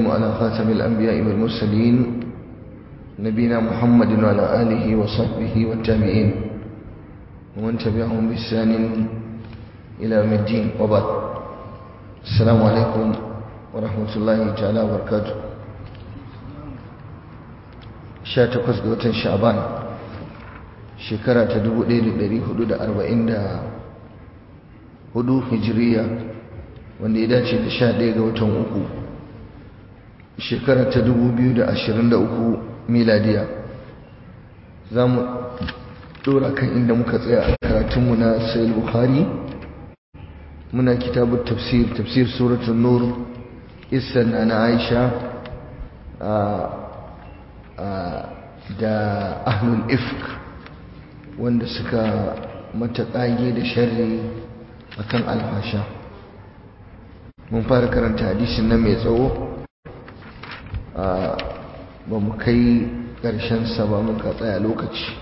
على خاتم الأنبياء والمرسلين نبينا محمد وعلى آله وصحبه والتابعين ومن تبعهم بإحسان إلى يوم الدين وبعد السلام عليكم ورحمة الله تعالى وبركاته شاتقس قوة شعبان shekara ta 1444 hijiriya wanda ya dace da 11 ga watan uku shekara ta 2023 miladiya za mu dora kan inda muka tsaya a karatunmu na sayil bukhari muna kitabun tafsir tafsir suratun nur isan na aisha da ahlul ifk wanda suka mata ƙage da sharri akan alfasha mun fara karanta hadisin nan mai tsawo ba mu kai sa ba muka tsaya lokaci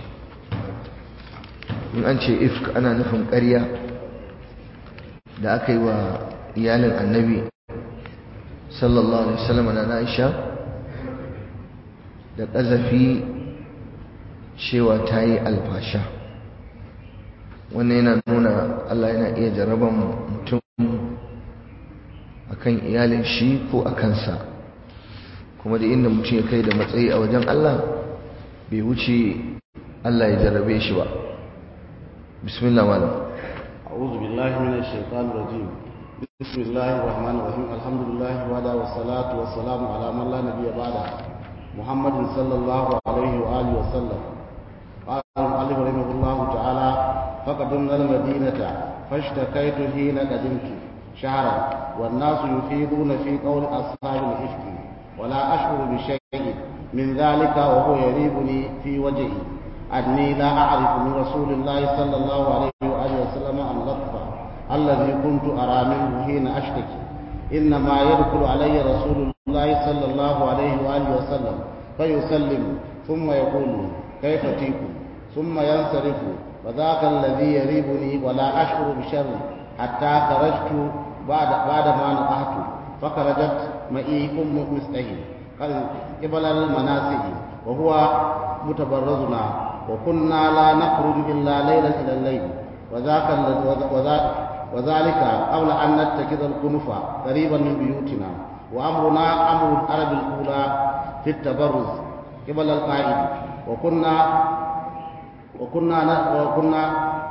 in an ce ifk ana nufin ƙarya da aka yi wa iyalin annabi sallallahu alaihi wasallam na Aisha da ƙazafi cewa ta yi alfasha wannan yana nuna Allah yana iya jaraban mutum akan iyalin shi ko a kansa kuma da inda mutum ya kai da matsayi a wajen Allah bai wuce Allah ya jarrabe shi ba bismillah malam أعوذ بالله من الشيطان الرجيم بسم الله الرحمن الرحيم الحمد لله وعلى والصلاة والسلام على من لا نبي بعده محمد صلى الله عليه وآله وسلم قال المؤلف رحمه الله تعالى فقدمنا المدينة فاشتكيت حين قدمت شهرا والناس يفيدون في قول أصحاب الإفك ولا أشعر بشيء من ذلك وهو يريبني في وجهي أني لا أعرف من رسول الله صلى الله عليه وآله وسلم اللطف الذي كنت أرى منه حين أشتكي إنما يدخل علي رسول الله صلى الله عليه وآله وسلم فيسلم ثم يقول كيف تيكم ثم ينصرف وذاك الذي يريبني ولا أشعر بشر حتى خرجت بعد بعد ما نقحت فخرجت معي أم مستهي قبل المناسك وهو متبرزنا وكنا لا نخرج إلا ليلا إلى الليل وذاك وذلك قبل أن نتخذ الكنف قريبا من بيوتنا وأمرنا أمر العرب الأولى في التبرز قبل القائد وكنا وكنا وكنا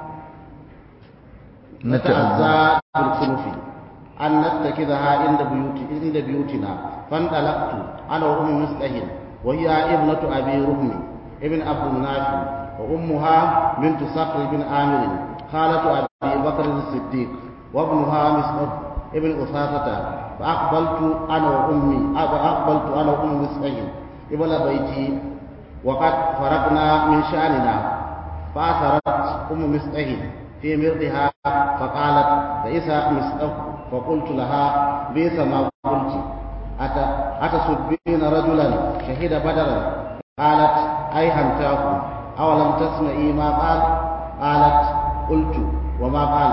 نتأذى بالكنف أن نتخذها عند بيوت عند بيوتنا فانطلقت أنا وأم مسلح وهي ابنة أبي رهم ابن عبد مناف وأمها بنت صقر بن عامر خالة أبي بكر الصديق وابنها مسعود ابن أساسة فأقبلت أنا وأمي فأقبلت أنا وأم مسلح قبل بيتي وقد فرقنا من شأننا فأثرت أم مسعه في مرضها فقالت بئس مسعه فقلت لها بئس ما قلت أتسبين رجلا شهد بدرا قالت أي هنتاه أولم تسمعي ما قال قالت قلت وما قال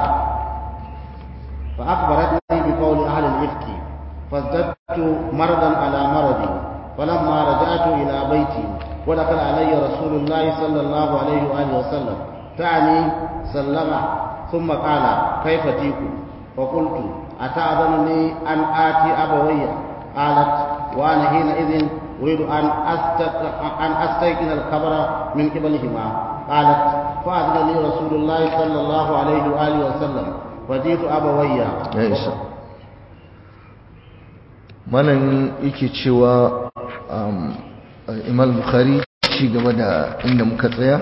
فأخبرتني بقول أهل الإفك فازددت مرضا على مرضي فلما رجعت إلى بيتي ودخل علي رسول الله صلى الله عليه وآله وسلم تعني سلم ثم قال كيف تيكم فقلت أتأذنني أن آتي أبوي قالت وأنا حينئذ أريد أن أن أستيقن الخبر من قبلهما قالت فأذن لي رسول الله صلى الله عليه وآله وسلم فجئت أبوي ya isa malam yake cewa imam bukhari ci gaba da inda muka tsaya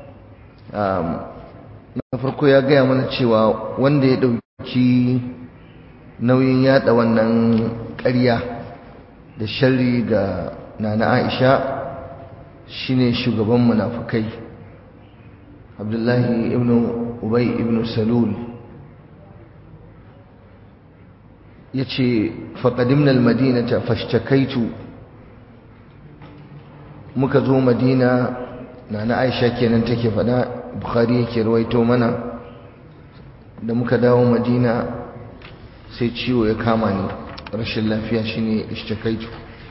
na farko ya gaya mana cewa wanda ya ɗauki nauyin yada wannan ƙarya da sharri ga nana aisha shine shugaban munafukai abdullahi ibn ubay ibn salul ya ce faƙadimnal madinata fashtakaitu muka zo madina na na aisha kenan take faɗa bukhari yake rawaito mana da muka dawo madina sai ciwo ya kama ni rashin lafiya shine ishtakaitu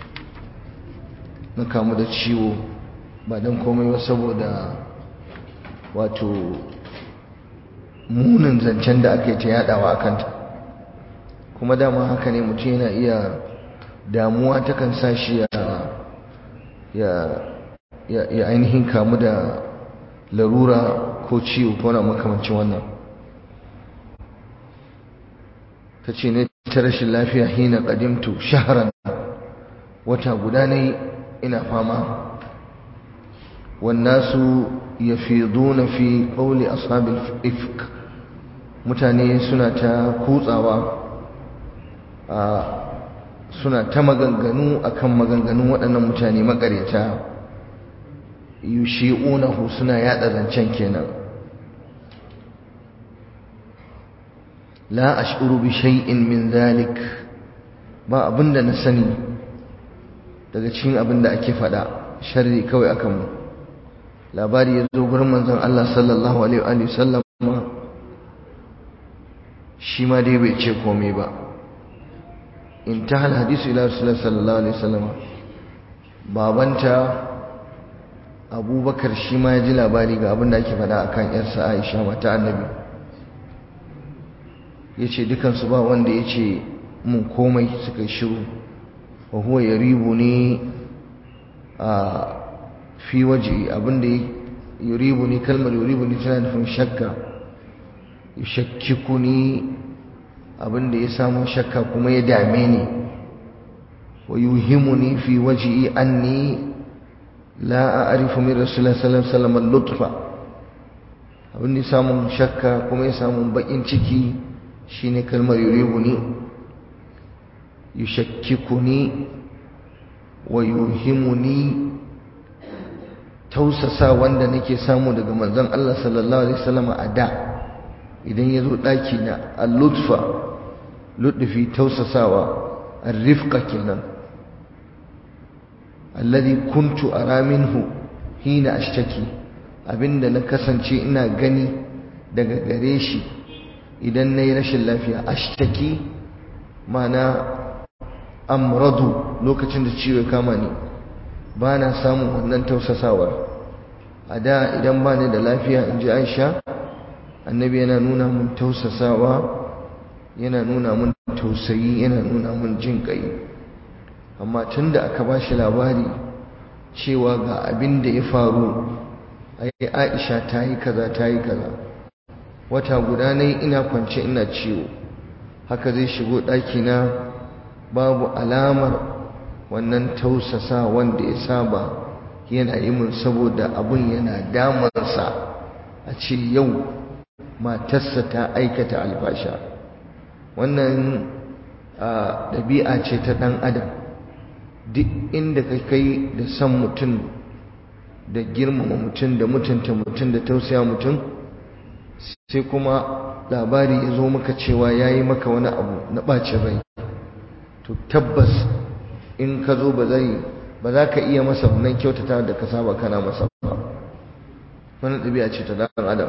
na kamu da ciwo ba don komai ba saboda wato munin zancen da aka yi ta yadawa a kanta kuma dama haka ne mutum yana iya damuwa takan sa shi ya ainihin kamu da larura ko ciwo ko na makamancin wannan ta ce ne ta rashin lafiya hina ƙadimtu shaharan wata guda ne ina fama wannasu ya fi fi ƙauli ashabin ifk mutane suna ta kutsawa a suna ta maganganu akan maganganun waɗannan mutane makareta yushi'unahu suna yada zancen kenan la ash'uru bi shay'in min zalik ba abinda na sani daga cikin abinda ake faɗa sharri kawai akan mu labari ya zo gurin manzon Allah sallallahu alaihi wa sallam shi ma dai bai ce komai ba intahal hadisu ila rasulullah sallallahu alaihi wasallam babanta abubakar shi ma ya ji labari ga abin da ake faɗa akan yarsa aisha mata annabi ya ce dukansu ba wanda ya ce mun komai suka yi shiru wa huwa ya ribu ne a fi waje abinda ya ribu ne kalmar ya ribu ne tana nufin shakka ya shakkiku ne abinda ya samu shakka kuma ya dame ni wa yuhimuni fi wajhi anni la a'rifu min rasulullah sallallahu alaihi wasallam lutfa abinda ya samu shakka kuma ya samu bakin ciki shine kalmar yuribuni yushakkikuni wa yuhimuni tausasa wanda nake samu daga manzon Allah sallallahu alaihi wasallam a da idan ya zo ɗaki na al-lutfa lutfi tausasawa ar-rifqa kenan alladhi kuntu ara minhu hina ashtaki abinda na kasance ina gani daga gare shi idan nayi rashin lafiya ashtaki mana amradu lokacin da ciwo ya kama ni ba na samun wannan tausasawar a da idan ba ni da lafiya in ji aisha annabi yana nuna mun tausasawa yana nuna mun tausayi yana nuna mun jin kai amma tun da aka ba shi labari cewa ga abin da ya faru ai aisha ta yi kaza ta yi kaza wata guda ne ina kwance ina ciwo haka zai shigo ɗakina babu alamar wannan tausasa wanda ya saba yana yi mun saboda abun yana damansa a ce yau matarsa ta aikata albasha wannan ɗabi'a ce ta ɗan adam duk inda ka kai da san mutum da girmama mutum da mutunta mutum da tausaya mutum sai kuma labari ya zo maka cewa ya yi maka wani abu na ɓacin rai to tabbas in ka zo ba zai ba za ka iya masa wannan kyautata da ka saba kana masa ba wannan ɗabi'a ce ta ɗan adam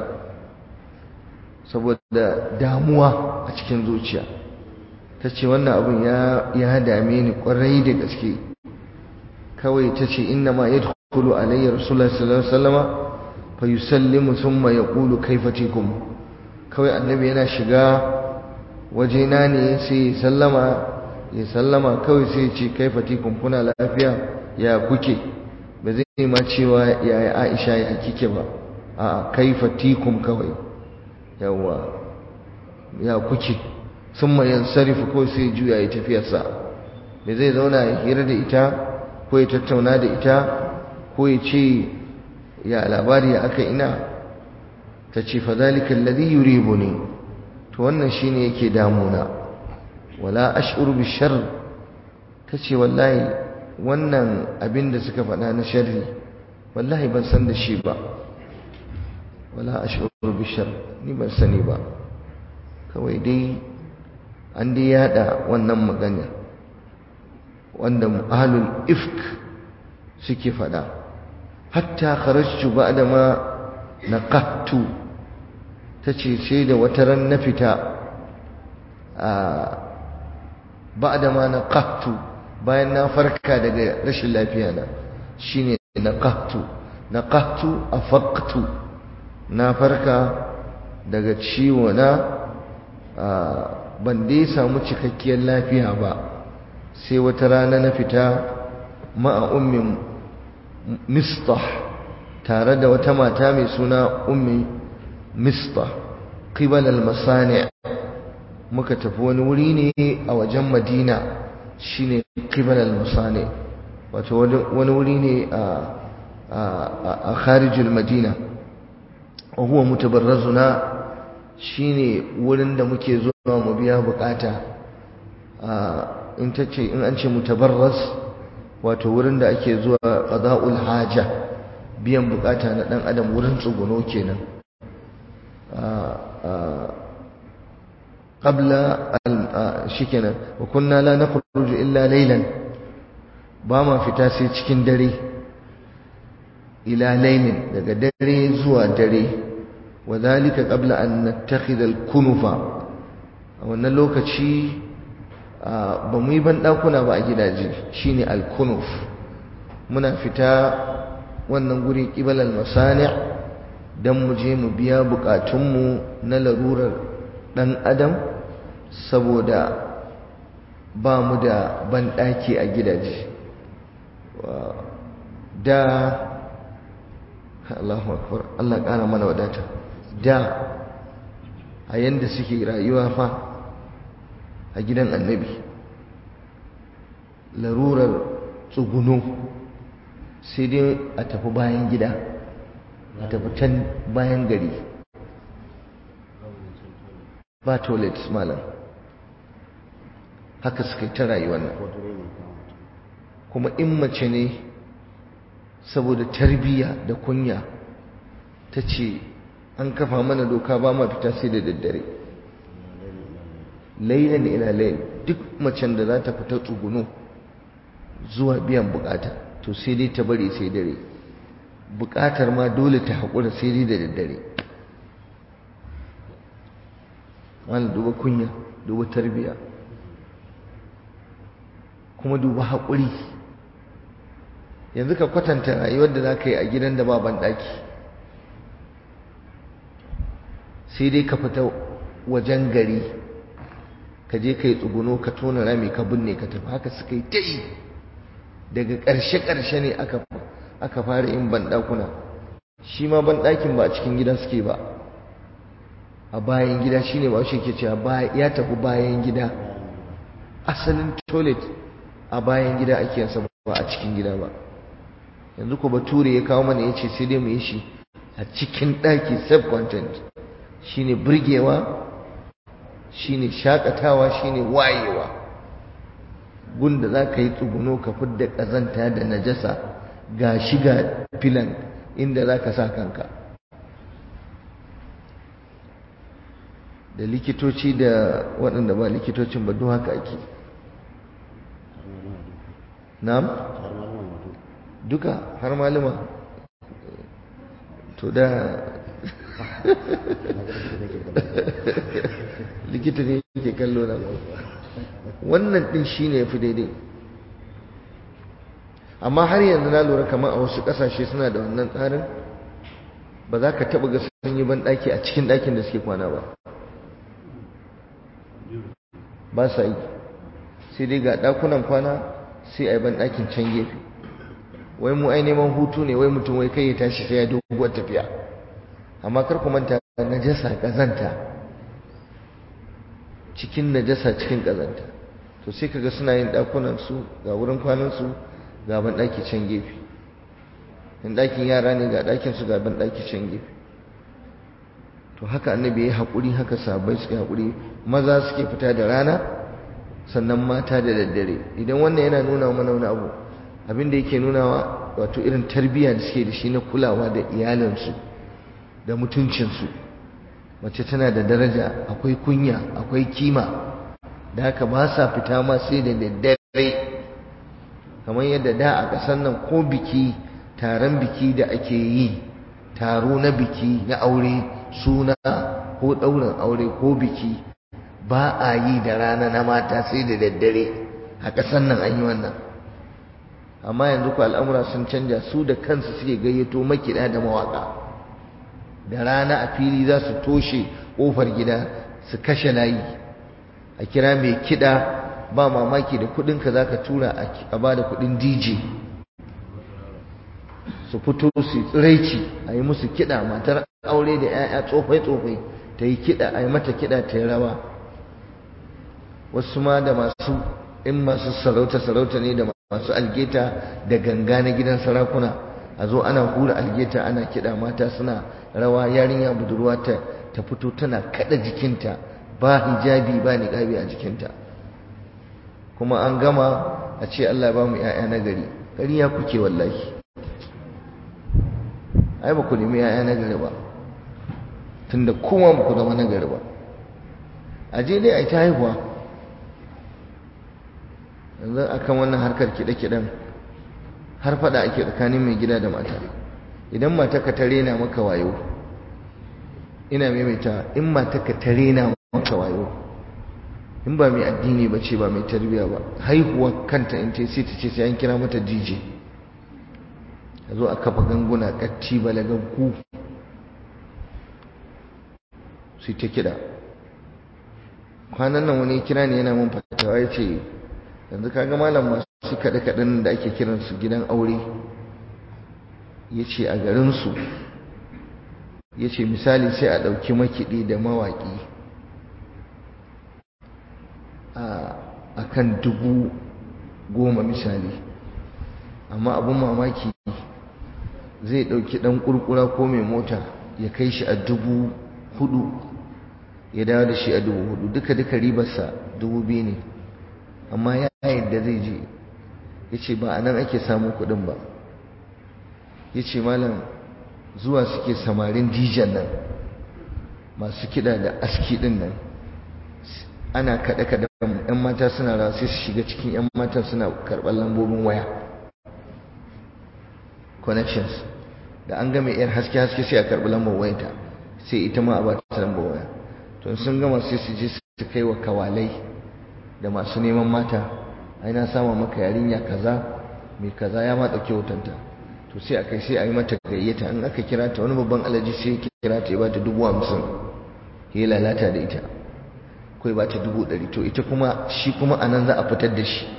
saboda damuwa a cikin zuciya ta ce wannan abin ya dame ni ƙwarai da gaske kawai ta ce inna ma ya tukulu alayyar rasulullah sallallahu alaihi wasallama fa yusallimu thumma yaqulu kaifa tikum kawai annabi yana shiga wajena ne sai ya sallama ya sallama kawai sai ya ce kaifa tikum kuna lafiya ya kuke ba zai ma cewa ya Aisha ya kike ba a'a kaifa tikum kawai yawa ya kuke thumma yansarifu ko sai ya juya ya tafiyarsa ba zai zauna ya hira da ita ko ya tattauna da ita ko ya ce ya labari ya aka ina ta ce fa zalika alladhi yuribuni to wannan shine yake damuna wala ash'uru bi sharr tace wallahi wannan abin da suka faɗa na sharri wallahi ban san da shi ba wala ash'uru bi sharr ni ban sani ba kawai dai an dai yada wannan magana wanda ahlul ifk suke faɗa hatta kharajtu ba'da ma naqattu tace sai da wata ran na fita a ba'da ma naqahtu bayan na farka daga rashin lafiya na shine naqahtu naqahtu afaqtu na farka daga ciwo na ban dai samu cikakkiyar lafiya ba sai wata rana na fita ma'a ummin mistah tare da wata mata mai suna ummi mistah qibal al-masani' muka tafi wani wuri ne a wajen madina shine qibal al-masani' wato wani wuri ne a a kharijul madina wa huwa mutabarrazuna shine wurin da muke zuwa mu biya bukata in tace in an ce mutabarraz wato wurin da ake zuwa qada'ul haja biyan bukata na dan adam wurin tsuguno kenan qabla shikenan wa kunna la nakhruju illa laylan ba ma fita sai cikin dare ila laylin daga dare zuwa dare wa zalika qabla an nattakhidha al-kunufa a wannan lokaci ba mu yi ban dakuna ba a gidaje shine al-kunuf muna fita wannan guri qibal al-masani' dan mu je mu biya bukatunmu na larurar dan adam saboda ba mu da ban daki a gidaje da Allahu akbar Allah ƙara mana wadata da a yanda suke rayuwa fa a gidan annabi larurar tsuguno sai dai a tafi bayan gida a tafi can bayan gari ba toilet malam haka suka yi ta rayuwar nan kuma in mace ne saboda tarbiyya da kunya ta ce an kafa mana doka ba ma fita sai da daddare lailan ila lail duk macen da za ta fita tsuguno zuwa biyan bukata to sai dai ta bari sai dare bukatar ma dole ta haƙura sai dai da daddare wani duba kunya duba tarbiyya kuma duba haƙuri yanzu ka kwatanta rayuwar da za ka yi a gidan da ba banɗaki sai dai ka fita wajen gari ka je ka yi tsuguno ka tona rami ka binne ka tafi haka suka yi ta yi daga ƙarshe-ƙarshe ne aka fara yin banɗakuna shi ma banɗakin ba a cikin gida suke ba a bayan gida shine ba shi ke cewa ya tafi bayan gida asalin toilet a bayan gida ake yansa ba a cikin gida ba yanzu ko bature ya kawo mana ya ce sai dai mu yi shi a cikin ɗaki sub content shine burgewa shine shakatawa shine wayewa gunda za ka yi tsuguno ka fidda ƙazanta da najasa ga shiga filan inda za ka sa kanka da likitoci da waɗanda ba likitocin ba duk haka ake na'am duka har malama to da likita ne yake kallo na wannan din shine yafi daidai amma har yanzu na lura kamar a wasu kasashe suna da wannan tsarin ba za ka taɓa ga sun yi ban ɗaki a cikin ɗakin da suke kwana ba ba sa yi sai dai ga ɗakunan kwana sai a yi ban ɗakin can gefe wai mu ai neman hutu ne wai mutum wai kai ya tashi sai ya doguwar tafiya amma kar ku manta najasa kazanta cikin najasa cikin kazanta to sai kaga suna yin dakunan su ga wurin kwanan su ga ban daki can gefe in dakin yara ne ga dakin su ga ban daki can gefe to haka annabi ya hakuri haka sahabbai suka hakuri maza suke fita da rana sannan mata da daddare idan wannan yana nuna mana wani abu abin da yake nunawa wato irin tarbiyya da suke da shi na kulawa da iyalinsu da mutuncinsu mace tana da daraja akwai kunya akwai kima da haka ba sa fita ma sai da daddare kamar yadda da a ƙasar nan ko biki taron biki da ake yi taro na biki na aure suna ko ɗaurin aure ko biki ba a yi da rana na mata sai da daddare a ƙasar nan an yi wannan amma yanzu ku al'amura sun canja su da kansu suke gayyato makiɗa da mawaƙa da rana a fili za su toshe ƙofar gida su kashe layi a kira mai kiɗa ba mamaki da kuɗinka za ka tura a ba da kuɗin dj su fito su tsiraici a yi musu kiɗa matar aure da 'ya'ya tsofai-tsofai ta yi kiɗa a yi mata kiɗa ta yi rawa wasu ma da masu in masu sarauta-sarauta ne da masu algeta da ganga na gidan sarakuna a zo ana hura algeta ana kiɗa mata suna rawa yarinya budurwa ta ta fito tana kaɗa jikinta ba hijabi ba niƙabi a jikinta kuma an gama a ce Allah ba mu 'ya'ya na gari ƙarya kuke wallahi ai ba ku nemi 'ya'ya na gari ba tunda kuma ba ku zama na gari ba a je dai a yi ta haihuwa yanzu akan wannan harkar kiɗe-kiɗen har faɗa ake tsakanin mai gida da mata idan mata ka tare na maka wayo ina maimaita in mata ka tare na maka wayo in ba mai addini ba ce ba mai tarbiya ba haihuwa kanta in ce sai ta ce sai an kira mata dj a zo a kafa ganguna ƙatti balagaggu su ta kiɗa kwanan nan wani kira ne yana mun fatawa ya ce yanzu kaga malam masu kaɗe-kaɗen da ake kiransu gidan aure ya ce a garinsu ya ce misali sai a ɗauki makiɗi da mawaƙi a kan dubu goma misali amma abin mamaki zai ɗauki ɗan ƙurƙura ko mai mota ya kai shi a dubu hudu ya dawo da shi a dubu hudu duka-duka ribarsa dubu biyu ne amma ya yadda zai je ya ce ba a nan ake samun kuɗin ba ya ce malam zuwa suke samarin dijan nan masu kiɗa da aski ɗin nan ana kaɗe-kaɗe ‘yan mata suna rawa sai su shiga cikin ‘yan matan suna karɓar lambobin waya connections da an gama ‘yar haske-haske sai a karɓi lambar wayanta sai ita ma a ba ta lambar waya to sun gama sai su je su kai wa kawalai da masu neman mata ai na sama maka yarinya kaza mai kaza ya ma ɗauki hotonta to sai a kai sai a yi mata gayyata in aka kira ta wani babban alaji sai ya kira ta ya ba ta dubu hamsin ya lalata da ita kawai ba ta dubu ɗari to ita kuma shi kuma a nan za a fitar da shi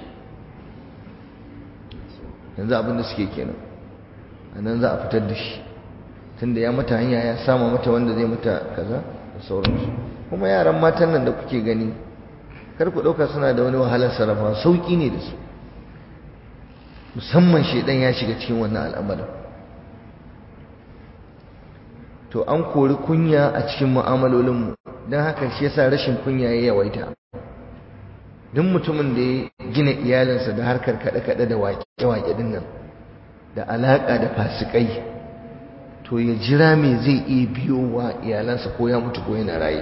yanzu abin da suke kenan a nan za a fitar da shi tunda ya mata hanya ya sama mata wanda zai mata kaza da sauransu kuma yaran matan nan da kuke gani kar ku ɗauka suna da wani wahalar sarrafa sauƙi ne da su musamman shaidan ya shiga cikin wannan al'amarin to an kori kunya a cikin mu'amalolinmu don haka shi yasa rashin kunya ya yawaita duk mutumin da ya gina iyalinsa da harkar kaɗe-kaɗe da waƙe-waƙe din nan da alaƙa da fasikai to ya jira me zai iya biyowa iyalansa ko ya mutu ko yana raye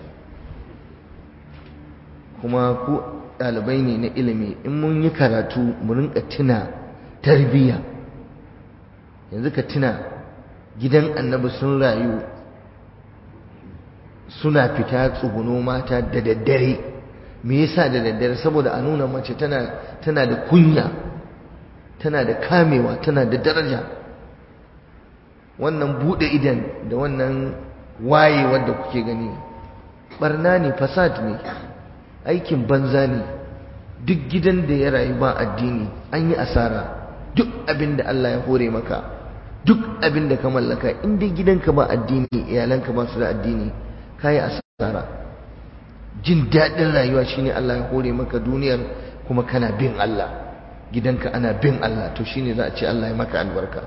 kuma ku ɗalibai ne na ilimi in mun yi karatu mu rinka tuna tarbiyya yanzu ka tuna gidan annabi sun rayu suna fita tsuguno mata da daddare me yasa da daddare saboda a nuna mace tana tana da kunya tana da kamewa tana da daraja wannan bude idan da wannan waye wanda kuke gani barna ne fasad ne aikin banza ne duk gidan da ya rayu ba addini an yi asara duk abin da Allah ya hore maka duk abin da ka mallaka in dai gidanka ba addini iyalanka ba su da addini kayi asara jin daɗin rayuwa shine Allah ya hore maka duniyar kuma kana bin Allah gidanka ana bin Allah to shine za a ce Allah ya maka albarka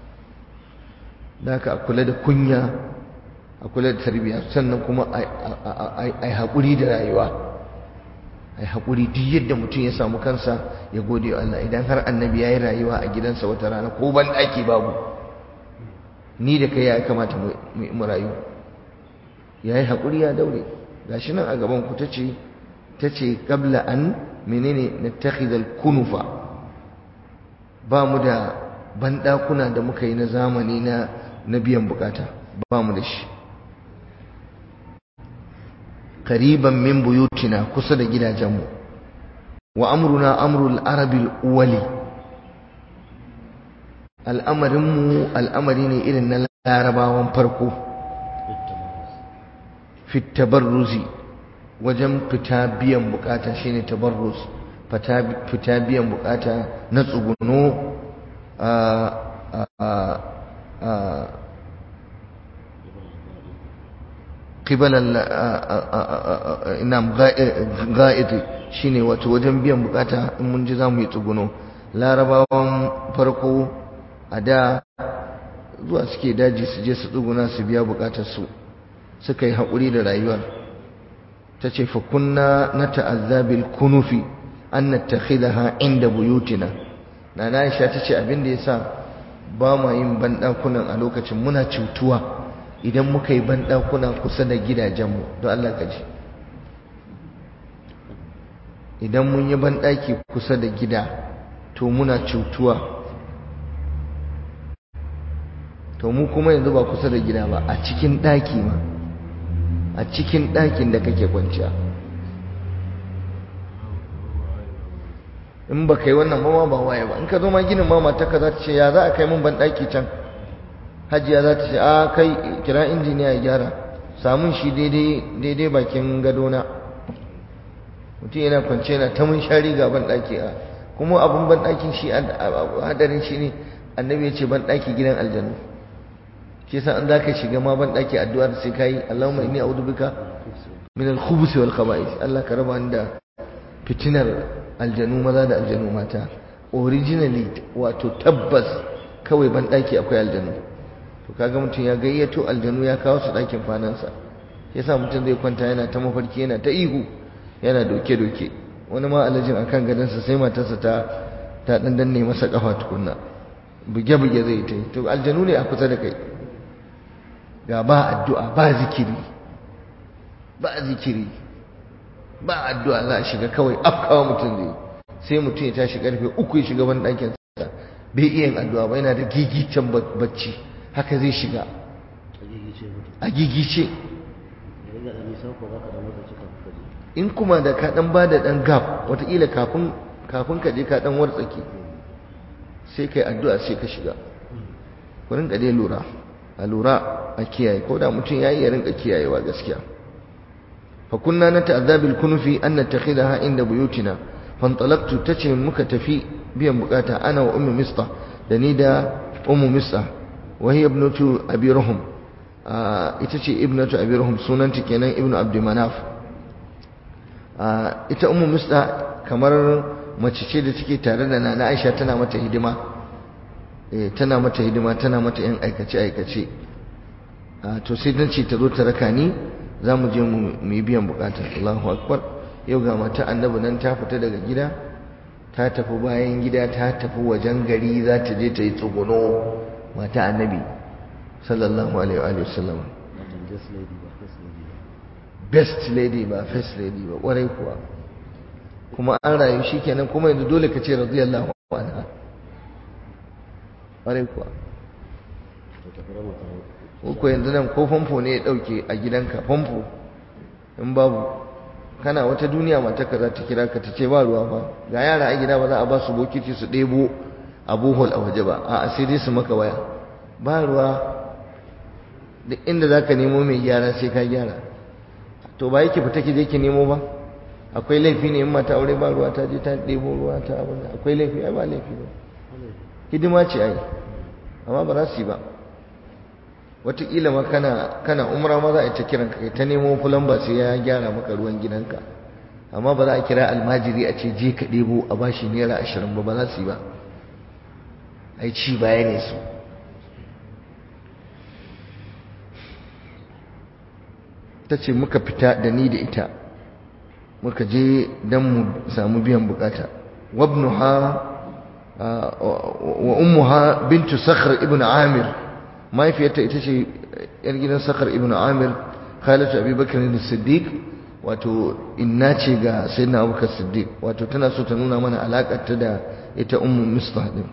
da haka a kula da kunya a kula da tarbiyya sannan kuma a haƙuri da rayuwa a haƙuri duk yadda mutum ya samu kansa ya gode wa Allah idan har annabi ya yi rayuwa a gidansa wata rana ko ban ɗaki babu ni da kai ya kamata mu rayu ya yi haƙuri ya daure gashi nan a gaban ku tace tace qabla an menene nattakhidal kunufa ba mu da banɗakuna da muka yi na zamani na na biyan bukata ba mu da shi qariban min buyutina kusa da gidajenmu wa amruna amrul arabil uwali al'amarinmu al'amari ne irin na larabawan farko fit tabarruzi wajen fita biyan bukata shine tabarruz fita biyan bukata na tsuguno a kibalan inam ga'idi shine wato wajen biyan bukata in mun ji za mu yi tsuguno larabawan farko a da zuwa suke daji su je su tsuguna su biya bukatarsu suka yi haƙuri da rayuwar ta ce fa kunna na ta'azzabil kunufi an nattakhidaha inda buyutina na Aisha ta ce abin da yasa ba ma yin banɗakunan a lokacin muna cutuwa idan muka yi banɗakuna kusa da gidajenmu don Allah ka ji idan mun yi banɗaki kusa da gida to muna cutuwa to mu kuma yanzu ba kusa da gida ba a cikin ɗaki ma a cikin ɗakin da kake kwanciya in ba ka yi wannan ba ba waye ba in ka zo ma ginin ma matarka za ta ce ya za a kai mun ban ɗaki can hajiya za ta ce a kai kira injiniya ya gyara samun shi daidai bakin gadona mutum yana kwance yana ta mun shari ga ban ɗaki a kuma abin ban ɗakin shi hadarin shi ne annabi ya ce ban ɗaki gidan aljanu shi yasa an za ka shiga ma ban ɗaki addu'ar sai ka yi Allahumma inni a'udhu bika min al-khubuth wal khaba'ith Allah ka raba ni da fitinar aljanu maza da aljanu mata originally wato tabbas kawai ban ɗaki akwai aljanu to kaga mutum ya gayyato aljanu ya kawo su ɗakin kwanansa shi yasa mutum zai kwanta yana ta mafarki yana ta ihu yana doke-doke wani ma alajin akan gadonsa sai matarsa ta ta dan danne masa kafa tukunna buge-buge zai ta yi to aljanu ne a kusa da kai ga ba addu'a ba zikiri ba zikiri ba addu'a za a shiga kawai afkawa mutum zai sai mutum ya tashi karfe uku ya shiga ban ɗakin sa bai iya yin addu'a ba yana da gigicen bacci haka zai shiga a gigice in kuma da ka dan ba da dan gap wataƙila kafin kafin ka je ka dan wartsake sai kai addu'a sai ka shiga ku rinka dai lura a lura a kiyaye ko da mutum ya yi ya rinka kiyayewa gaskiya fa kunna na ta'azzabil kunufi an nattakhidaha inda buyutina fantalaqtu tace muka tafi biyan bukata ana wa ummu mista da ni da ummu mista wa hiya ibnatu abi ruhum ita ce ibnatu abi ruhum sunanta kenan ibnu abd manaf ita ummu mista kamar mace ce da take tare da nana Aisha tana mata hidima eh tana mata hidima tana mata yan aikace aikace to sai dan ce ta zo ta raka ni za mu je mu yi biyan bukata Allahu akbar yau ga mata annabi nan ta fita daga gida ta tafi bayan gida ta tafi wajen gari za ta je ta yi tsuguno mata annabi sallallahu alaihi wa sallam best lady ba first lady ba kwarai kuwa kuma an rayu shikenan kuma yanzu dole ka ce radiyallahu anha kwarai kuwa ko yanzu nan ko famfo ne ya dauke a gidanka famfo in babu kana wata duniya matarka za ta kira ka ta ce ba ruwa ba ga yara a gida ba za a ba su bokiti su ɗebo a bohol a waje ba a sai dai su maka waya ba ruwa duk inda za ka nemo mai gyara sai ka gyara to ba yake fita ki je ki nemo ba akwai laifi ne in mata aure ba ruwa ta je ta ɗebo ruwa ta abin akwai laifi ai ba laifi ba hidima ce ai amma ba za su yi ba wataƙila ma kana kana umra ma za a yi ta kiran ka ta nemo fulan ba sai ya gyara maka ruwan gidanka amma ba za a kira almajiri a ce je ka ɗebo a bashi naira ashirin ba ba za su yi ba ai ci baya ne su ta ce muka fita da ni da ita muka je don mu samu biyan bukata wabnuha wa ummuha bintu sakhr ibn amir mahaifiyarta ita ce yar gidan sakhr ibn amir khalatu abubakar ne siddiq wato inna ce ga sayyidina abubakar siddiq wato tana so ta nuna mana alakar ta da ita ummu mistah din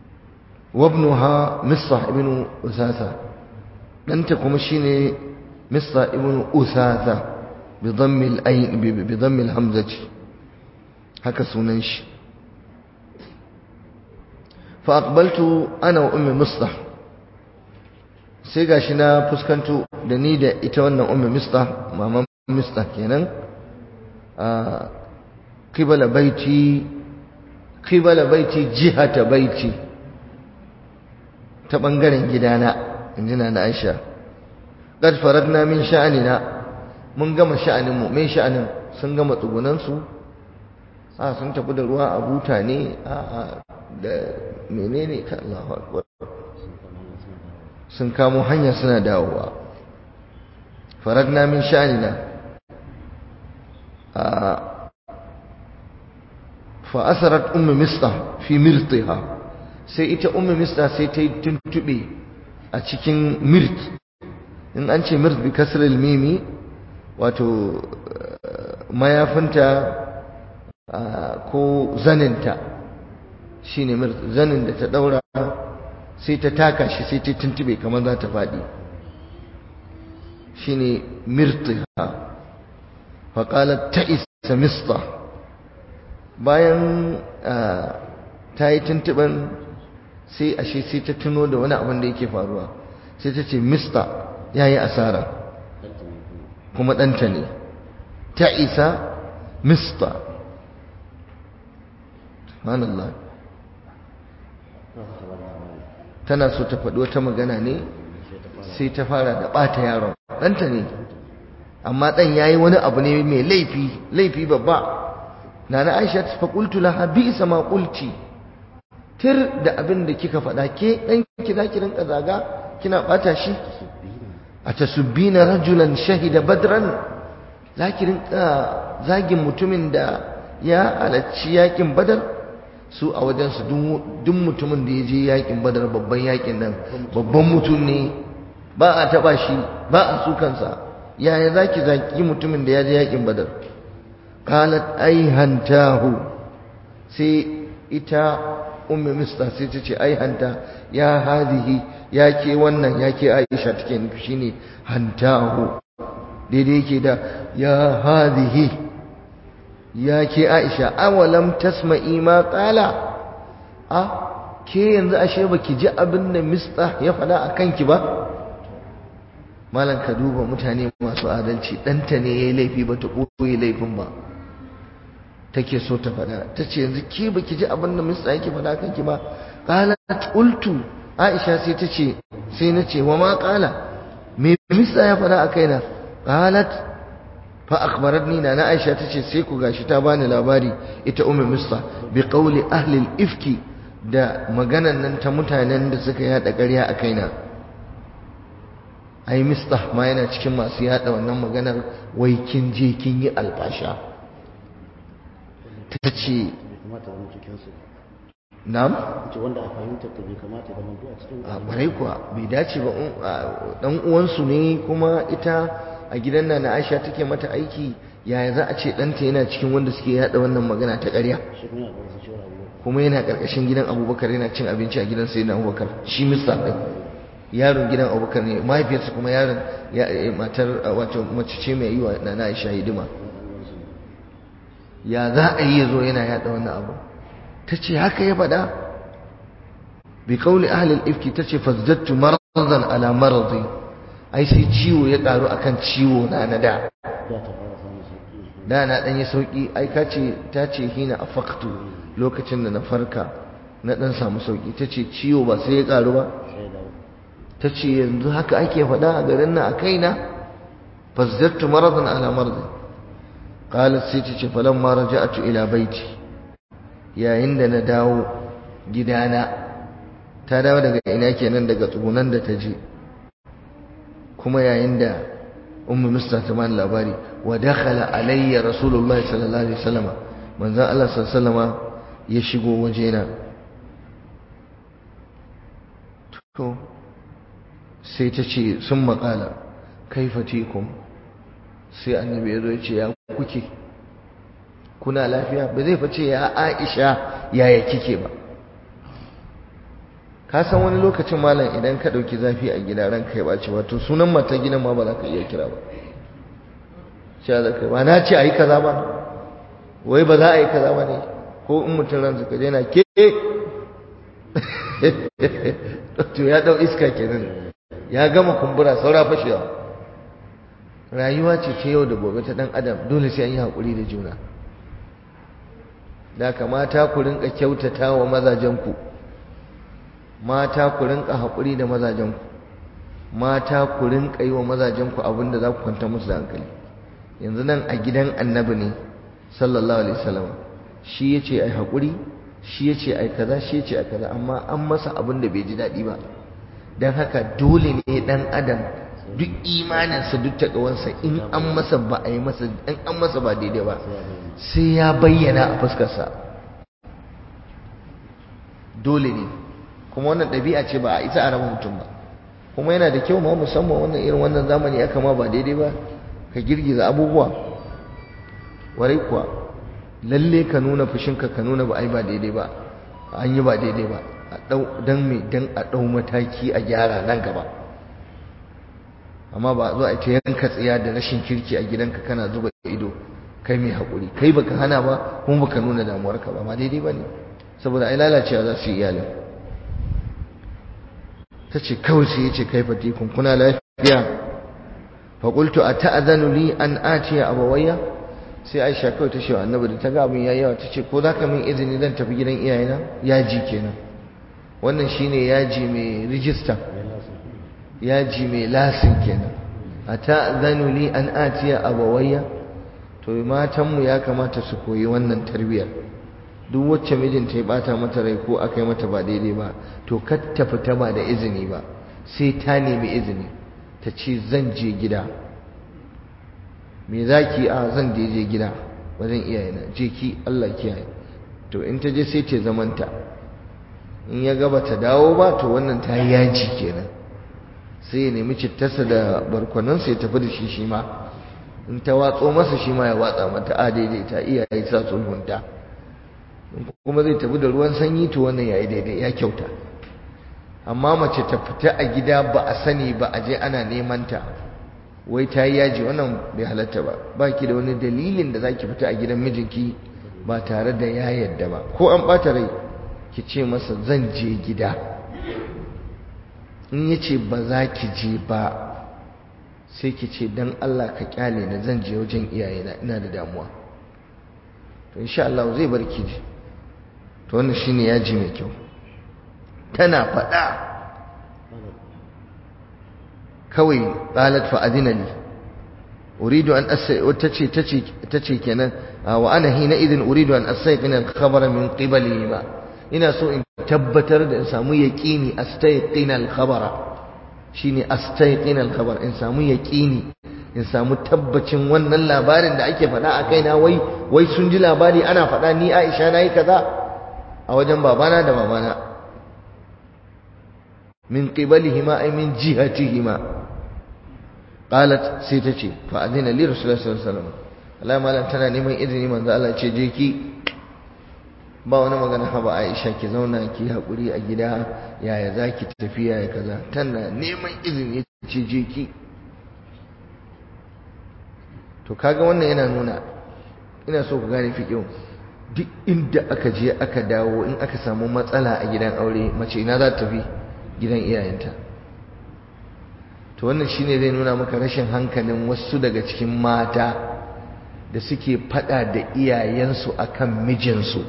wabnuha mistah ibn usasa danta kuma shine mista ibn usatha bi dhammil ayn bi dhammil hamzati haka sunan shi fa aqbaltu ana wa ummi mista sai gashi na fuskanto da ni da ita wannan ummi mista maman mista kenan a qibala baiti qibala baiti jihata baiti ta bangaren gidana injina na Aisha qad faradna min sha'anina mun gama sha'anin mu mai sha'anin sun gama tsugunan su a sun tafi da ruwa a buta ne a da menene ka Allahu akbar sun kamo hanya suna dawowa faradna min sha'anina a fa asarat ummu mista fi mirtiha sai ita ummu mista sai ta yi tuntube a cikin mirt in an ce mirt bi kasril mimi wato mayafinta ko zaninta shine mirt zanin da ta daura sai ta taka shi sai ta tuntube kamar za ta faɗi shine mirtiha faƙalar ta isa mista bayan ta yi tuntuɓen sai ashe sai ta tuno da wani abin da yake faruwa sai ta ce mista ya yi asara kuma ɗanta ne ta isa mista manallah tana so ta faɗi wata magana ne sai ta fara da ɓata yaron ɗanta ne amma ɗan ya yi wani abu ne mai laifi laifi babba na na aisha ta faƙultu laha bi isa ma ƙulci tir da abin da kika faɗa ke ɗan ki za ki rinka zaga kina ɓata shi a tasubbina rajulan shahida badran za ki rinka zagin mutumin da ya halarci yakin badar su a wajensu duk mutumin da ya je yakin badar babban yakin nan babban mutum ne ba a taɓa shi ba a sukansa yaya za ki zaki mutumin da ya je yakin badar qalat ai hantahu sai ita ummi mista sai ta ce ai hanta ya hadihi ya ke wannan ya ke aisha take nufi shine hantahu daidai yake da ya hadihi ya ke aisha awalam tasma'i ma qala a ke yanzu ashe baki ji abin da mista ya faɗa a kanki ba malam ka duba mutane masu adalci ɗanta ne ya yi laifi ba ta ɓoye laifin ba take so ta faɗa ta ce yanzu ke baki ji abin da mista yake faɗa kanki ba qalat qultu aisha sai ta ce sai na ce wa ma qala me mista ya faɗa a kaina qalat fa akhbaratni na na aisha ta ce sai ku gashi ta bani labari ita ummu mista bi qawli ahli al-ifki da maganan nan ta mutanen da suka yada ƙarya a kaina ai mista ma yana cikin masu yada wannan maganar wai kin je kin yi albasha ta ce na'am ce wanda a fahimta ta bai kamata ya zama a cikin a ƙwarai kuwa bai dace ba ɗan uwansu ne kuma ita a gidan na Aisha take mata aiki yaya za a ce ɗanta yana cikin wanda suke yada wannan magana ta ƙarya shi kuma yana da wasu shawara abubuwa kuma yana ƙarƙashin gidan Abubakar yana cin abinci a gidan Sayyidina Abubakar shi Mista ɗin yaron gidan Abubakar ne mahaifiyarsa kuma yaron matar wato mace ce mai yi wa Nana Aisha hidima ya za a yi ya zo yana yada wannan abu ta ce haka ya faɗa bi kauli ahlil ifki ta ce fazzattu maradan ala maradi ai sai ciwo ya ƙaru akan ciwo na na da za ta fara samun sauki da na ɗan yi sauƙi ai ka ce ta ce hina a faktu lokacin da na farka na ɗan samu sauƙi ta ce ciwo ba sai ya ƙaru ba sai da ta ce yanzu haka ake faɗa a garin nan a kaina fazzattu maradan ala maradi qalat sai ta ce falamma raja'tu ila baiti yayin da na dawo gidana ta dawo daga ina kenan daga tsugunan da ta je kuma yayin da ummu musta ta bani labari wa dakhala alayya rasulullah sallallahu alaihi wasallam manzon Allah sallallahu alaihi wasallam ya shigo wajena to sai ta ce sun maƙala kaifa tikum sai annabi ya zo ya ce ya kuke kuna lafiya ba zai face ya aisha yaya kike ba ka san wani lokacin malam idan ka ɗauki zafi a gida ranka ya ɓace wato sunan mata gidan ma ba za ka iya kira ba sha da kai ba na ce a yi kaza ba wai ba za a yi kaza ba ne ko in mutum ransa ka na ke to ya ɗau iska kenan ya gama kumbura saura fashewa rayuwa ce ta yau da gobe ta ɗan adam dole sai an yi haƙuri da juna da kamata ku rinka kyautata wa mazajenku mata ku rinka haƙuri da mazajenku mata ku rinka yi wa mazajenku abin da za ku kwanta musu da hankali yanzu nan a gidan annabi ne sallallahu alaihi wasallam shi ya ce ai haƙuri shi ya ce ai kaza shi ya ce ai kaza amma an masa abin da bai ji daɗi ba don haka dole ne ɗan adam duk imaninsa duk taƙawansa in an masa ba a yi masa in an masa ba daidai ba sai ya bayyana a fuskarsa dole ne kuma wannan ɗabi'a ce ba a isa a raba mutum ba kuma yana da kyau ma musamman wannan irin wannan zamani aka ma ba daidai ba ka girgiza abubuwa warai kuwa lalle ka nuna fushinka ka nuna ba ai ba daidai ba an yi ba daidai ba dan me dan a ɗau mataki a gyara nan gaba amma ba zo a ta yanka tsiya da rashin kirki a gidanka kana zuba ido kai mai haƙuri kai baka hana ba kuma baka nuna damuwarka ba ma daidai ba ne saboda ai lalacewa za su yi iyalin ta ce kawai sai ya ce kai fatikun kuna lafiya faƙultu a ta'azanu li an atiya abawayya sai aisha kawai ta ce wa annabi da ta ga abin yayi yawa ta ce ko za ka min izini zan tafi gidan iyayena yaji kenan wannan shine yaji mai rijista yaji mai lasin kenan a ta'azanu li an atiya abawayya to matanmu ya kamata su koyi wannan tarbiyyar duk wacce mijinta ya bata mata rai ko aka yi mata ba daidai ba to kar ta fita ba da izini ba sai ta nemi izini ta ce zan je gida me za ki a zan je je gida wajen iyayena je ki Allah kiyaye to in ta je sai ta zamanta in ya gaba ta dawo ba to wannan ta yi yaji kenan sai ya nemi cittarsa da barkwanansa ya tafi da shi shi ma in ta watso masa shi ma ya watsa mata a daidai ta iyaye sa sulhunta kuma zai tafi da ruwan sanyi to wannan yayi daidai ya kyauta amma mace ta fita a gida ba a sani ba a je ana neman ta wai ta yi yaji wannan bai halatta ba ba ki da wani dalilin da zaki fita a gidan mijinki ba tare da ya yadda ba ko an ɓata rai ki ce masa zan je gida in ya ce ba za ki je ba sai ki ce dan Allah ka kyale ni zan je wajen iyayena ina da damuwa to insha Allah zai bar ki je to wannan shine yaji mai kyau tana faɗa kawai qalat fa adina li uridu an asai tace tace tace kenan wa ana hina idin uridu an astayqina al-khabara min qibali ma ina so in tabbatar da in samu yaqini astayqina al-khabara shine astayqina al-khabar in samu yaqini in samu tabbacin wannan labarin da ake faɗa a kaina wai wai sun ji labari ana faɗa ni Aisha nayi kaza a wajen babana da mamana min qibalihima ay min jihatihima qalat sai ta ce fa adina li rasulullahi sallallahu alaihi wasallam Allah malam tana neman izini manzo Allah ce je ki ba wani magana haba Aisha ki zauna ki hakuri a gida yaya zaki tafi yaya kaza tana neman izini ce je ki to kaga wannan yana nuna ina so ku gane fiqh duk inda aka je aka dawo in aka samu matsala a gidan aure mace ina za ta tafi gidan iyayenta to wannan shine zai nuna maka rashin hankalin wasu daga cikin mata da suke fada da iyayensu akan mijinsu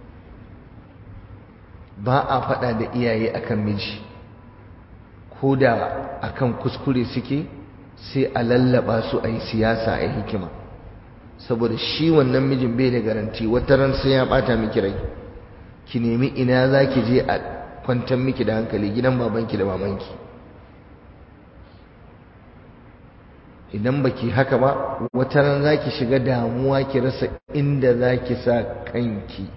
ba a fada da iyaye akan miji ko da akan kuskure suke sai a lallaba su a yi siyasa a yi hikima saboda shi wannan mijin bai da garanti wata ran sai ya bata miki rai ki nemi ina za ki je a kwantar miki da hankali gidan babanki da mamanki idan baki haka ba wata ran za ki shiga damuwa ki rasa inda za ki sa kanki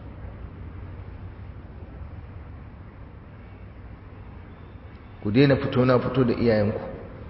ku daina fito na fito da iyayenku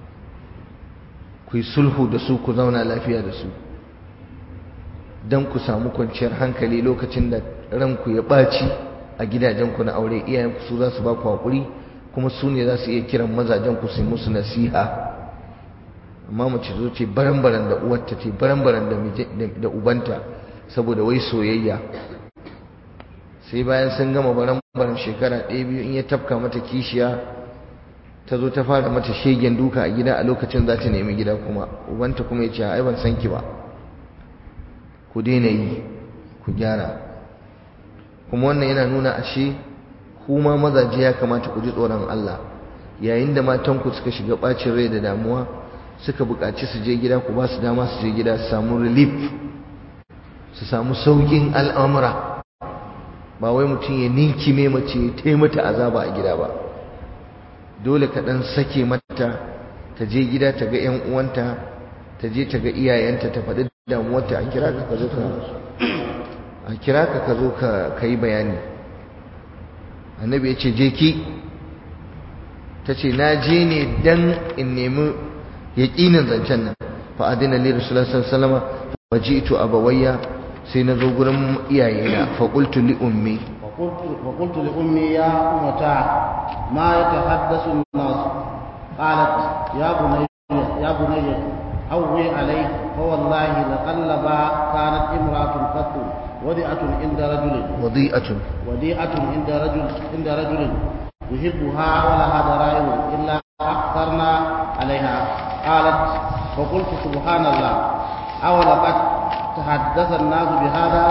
ku yi sulhu da su ku zauna lafiya da su don ku samu kwanciyar hankali lokacin da ranku ya ɓaci a gidajenku na aure iyayenku su za su ba ku haƙuri kuma su ne za su iya kiran mazajen ku su musu nasiha amma mace zo ce baran-baran da uwarta ce baran-baran da ubanta saboda wai soyayya sai bayan sun gama baran-baran shekara ɗaya biyu in ya tafka mata kishiya ta zo ta fara mata shegen duka a gida a lokacin za ta nemi gida kuma ubanta kuma ya ce ai ban san ki ba ku daina yi ku gyara kuma wannan yana nuna ashe kuma mazaje ya kamata ku ji tsoron Allah yayin da matanku suka shiga bacin rai da damuwa suka buƙaci su je gida ku ba su dama su je gida su samu relief su samu sauƙin al'amura ba wai mutum ya ninkime mace ta yi mata azaba a gida ba dole ka ɗan sake mata ta je gida ta ga 'yan uwanta ta je ta ga iyayenta ta faɗi damuwarta a kira ka zo ka a kira ka ka zo ka yi bayani annabi ya ce je ki ta ce na je ne dan in nemi yaƙinin zancen nan fa adina li rasulullah sallallahu alaihi wasallam fa ji'tu abawayya sai na zo gurin iyayena fa qultu li ummi fa qultu li ummi ya ummata ma yatahaddasu an-nas qalat ya bunayya ya bunayya hawwi alayhi fa wallahi laqallaba kanat imra'atun qattu wadi'atun inda rajulin wadi'atun wadi'atun inda rajul inda rajulin يحبها ولها ضرائب إلا أكثرنا عليها قالت فقلت سبحان الله أولقد تحدث الناس بهذا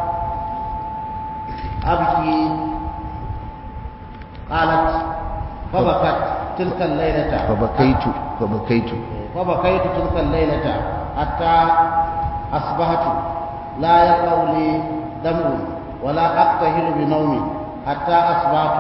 أبكي قالت فبكت تلك الليلة فبكيت فبكيت فبكيت تلك الليلة حتى أصبحت لا يقع لي دمع ولا أقتهل بنومي حتى أصبحت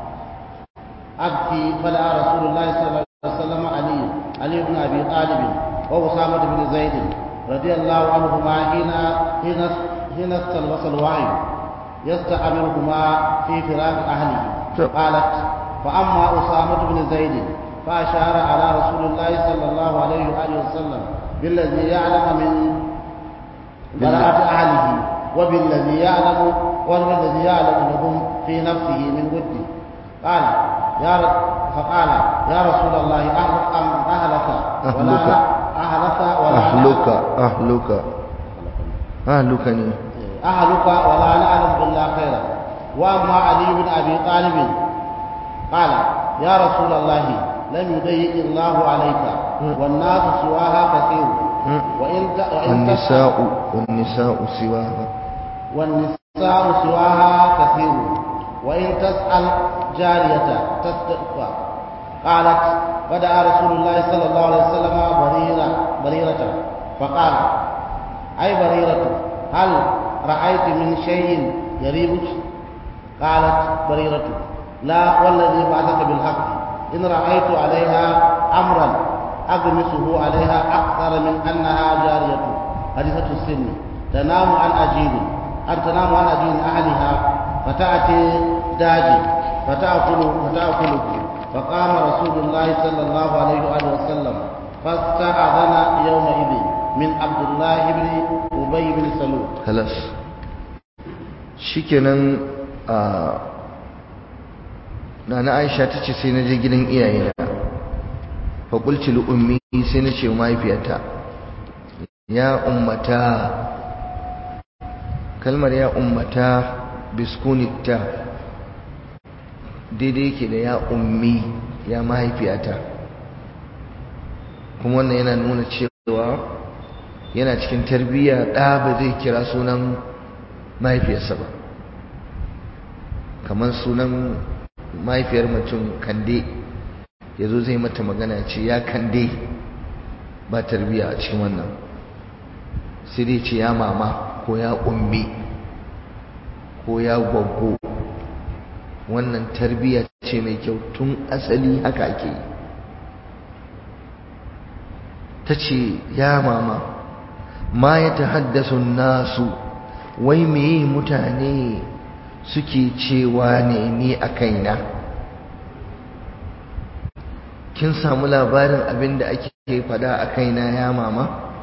أبكي فدعا رسول الله صلى الله عليه وسلم علي علي بن أبي طالب وأسامة بن زيد رضي الله عنهما حين حين حين استلبس الوعي يستعملهما في فراق أهله قالت فأما أسامة بن زيد فأشار على رسول الله صلى الله عليه وآله وسلم بالذي يعلم من براءة أهله وبالذي يعلم وبالذي يعلم لهم في نفسه من وده قال يا رب فقال يا رسول الله أهلك أم أهلك ولا أهلك ولا أهلك أهلك أهلك ني أهلك ولا نعلم إلا خيرا وأما علي بن أبي طالب قال يا رسول الله لم يضيق الله عليك والناس سواها كثير وإن والنساء والنساء سواها والنساء سواها كثير وإن تسأل جارية تصدق قالت فدعا رسول الله صلى الله عليه وسلم بريرة بريرة فقال أي بريرة هل رأيت من شيء يريبك قالت بريرة لا والذي بعثك بالحق إن رأيت عليها أمرا أغمسه عليها أكثر من أنها جارية حديثة السن تنام عن أجيل أن تنام عن أجيل أهلها فتأتي داجي فتأكل فتأكله فقام رسول الله صلى الله عليه وآله وسلم فاستأذن يومئذ من عبد الله بن أبي بن سلول خلاص shikenan a nana Aisha tace sai na je gidan iyayena fa qultu li ummi sai na ce mahaifiyata ya ummata kalmar ya ummata biskunita daidai yake da ya ummi ya mahaifiyata kuma wannan yana nuna cewa yana cikin tarbiyya ɗa ba zai kira sunan mahaifiyarsa ba kamar sunan mahaifiyar mutum kande ya zo zai mata magana ce ya kande ba tarbiyya a cikin wannan sai dai ce ya mama ko ya ummi ko ya gwaggo wannan tarbiyya ce mai kyau tun asali haka ake yi ta ce ya mama ma ya ta haddasa nasu wai meye mutane suke cewa ne ni a kaina kin samu labarin abin da ake fada a kaina ya mama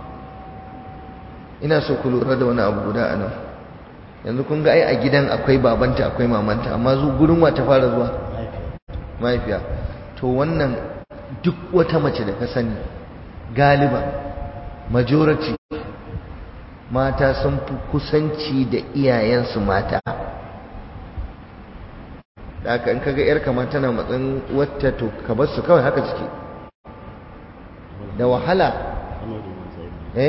ina so ku lura da wani abu guda a nan yanzu kun ga ai a gidan akwai babanta akwai mamanta amma zu gurin wa ta fara zuwa mahaifiya to wannan duk wata mace da ka sani galiba majority mata sun fi kusanci da iyayensu mata da aka in kaga yarka ma tana matsin wata to ka bar su kawai haka suke da wahala eh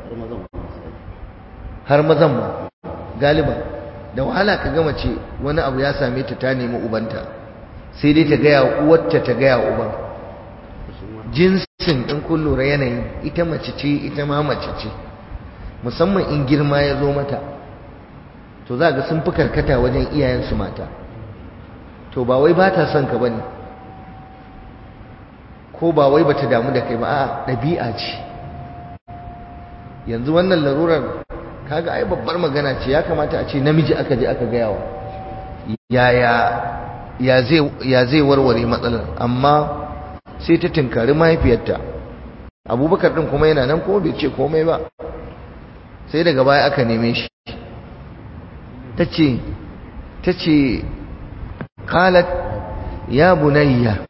har mazan ma galiban da wahala ka gama ce wani abu ya same ta ta nemi ubanta sai dai ta gaya uwarta ta gaya uban jinsin in kun lura yanayin ita mace ce ita ma mace ce musamman in girma ya zo mata to za ga sun fi karkata wajen iyayensu mata to ba wai ba ta son ka bane ko ba wai bata damu da kai ba a ɗabi'a ce yanzu wannan larurar kaga ai babbar magana ce ya kamata a ce namiji aka je aka gaya wa yaya ya zai ya zai warware matsalar amma sai ta tinkari mahaifiyarta abubakar din kuma yana nan kuma bai ce komai ba sai daga baya aka neme shi tace tace qalat ya bunayya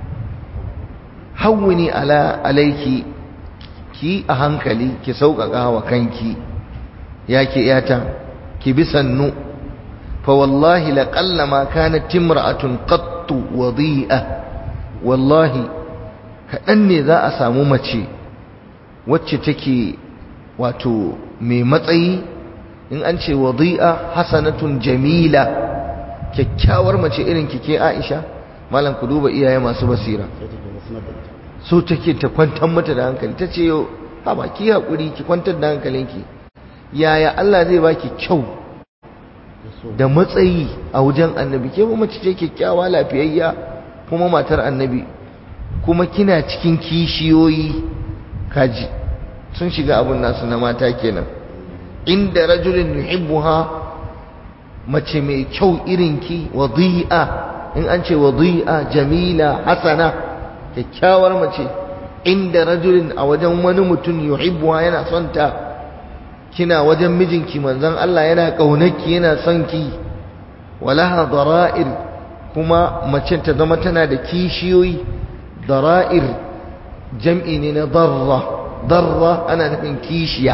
hawwini ala alayki ki a hankali ki sauƙaƙa wa kanki yake yata ki bi sannu fa wallahi laqallama kanat imra'atun qattu wadi'a wallahi kaɗan ne za a samu mace wacce take wato mai matsayi in an ce wadi'a hasanatun jamila kyakkyawar mace irin kike Aisha malam ku duba iyaye masu basira so take ta kwantar mata da hankali tace yo ha ba ki hakuri ki kwantar da hankalinki yaya Allah zai baki kyau da matsayi a wajen annabi ke mace ce kyakkyawa lafiyayya kuma matar annabi kuma kina cikin kishiyoyi kaji sun shiga abun nasu na mata kenan inda rajulin yuhibbuha mace mai kyau irinki wadi'a in an ce wadi'a jamila hasana kyakkyawar mace inda rajulin a wajen wani mutum yuhibbuha yana son ta kina wajen mijinki manzon Allah yana kaunarki yana son ki walaha dara'ir kuma mace ta zama tana da kishiyoyi dara'ir jam'i ne na darra darra ana nufin kishiya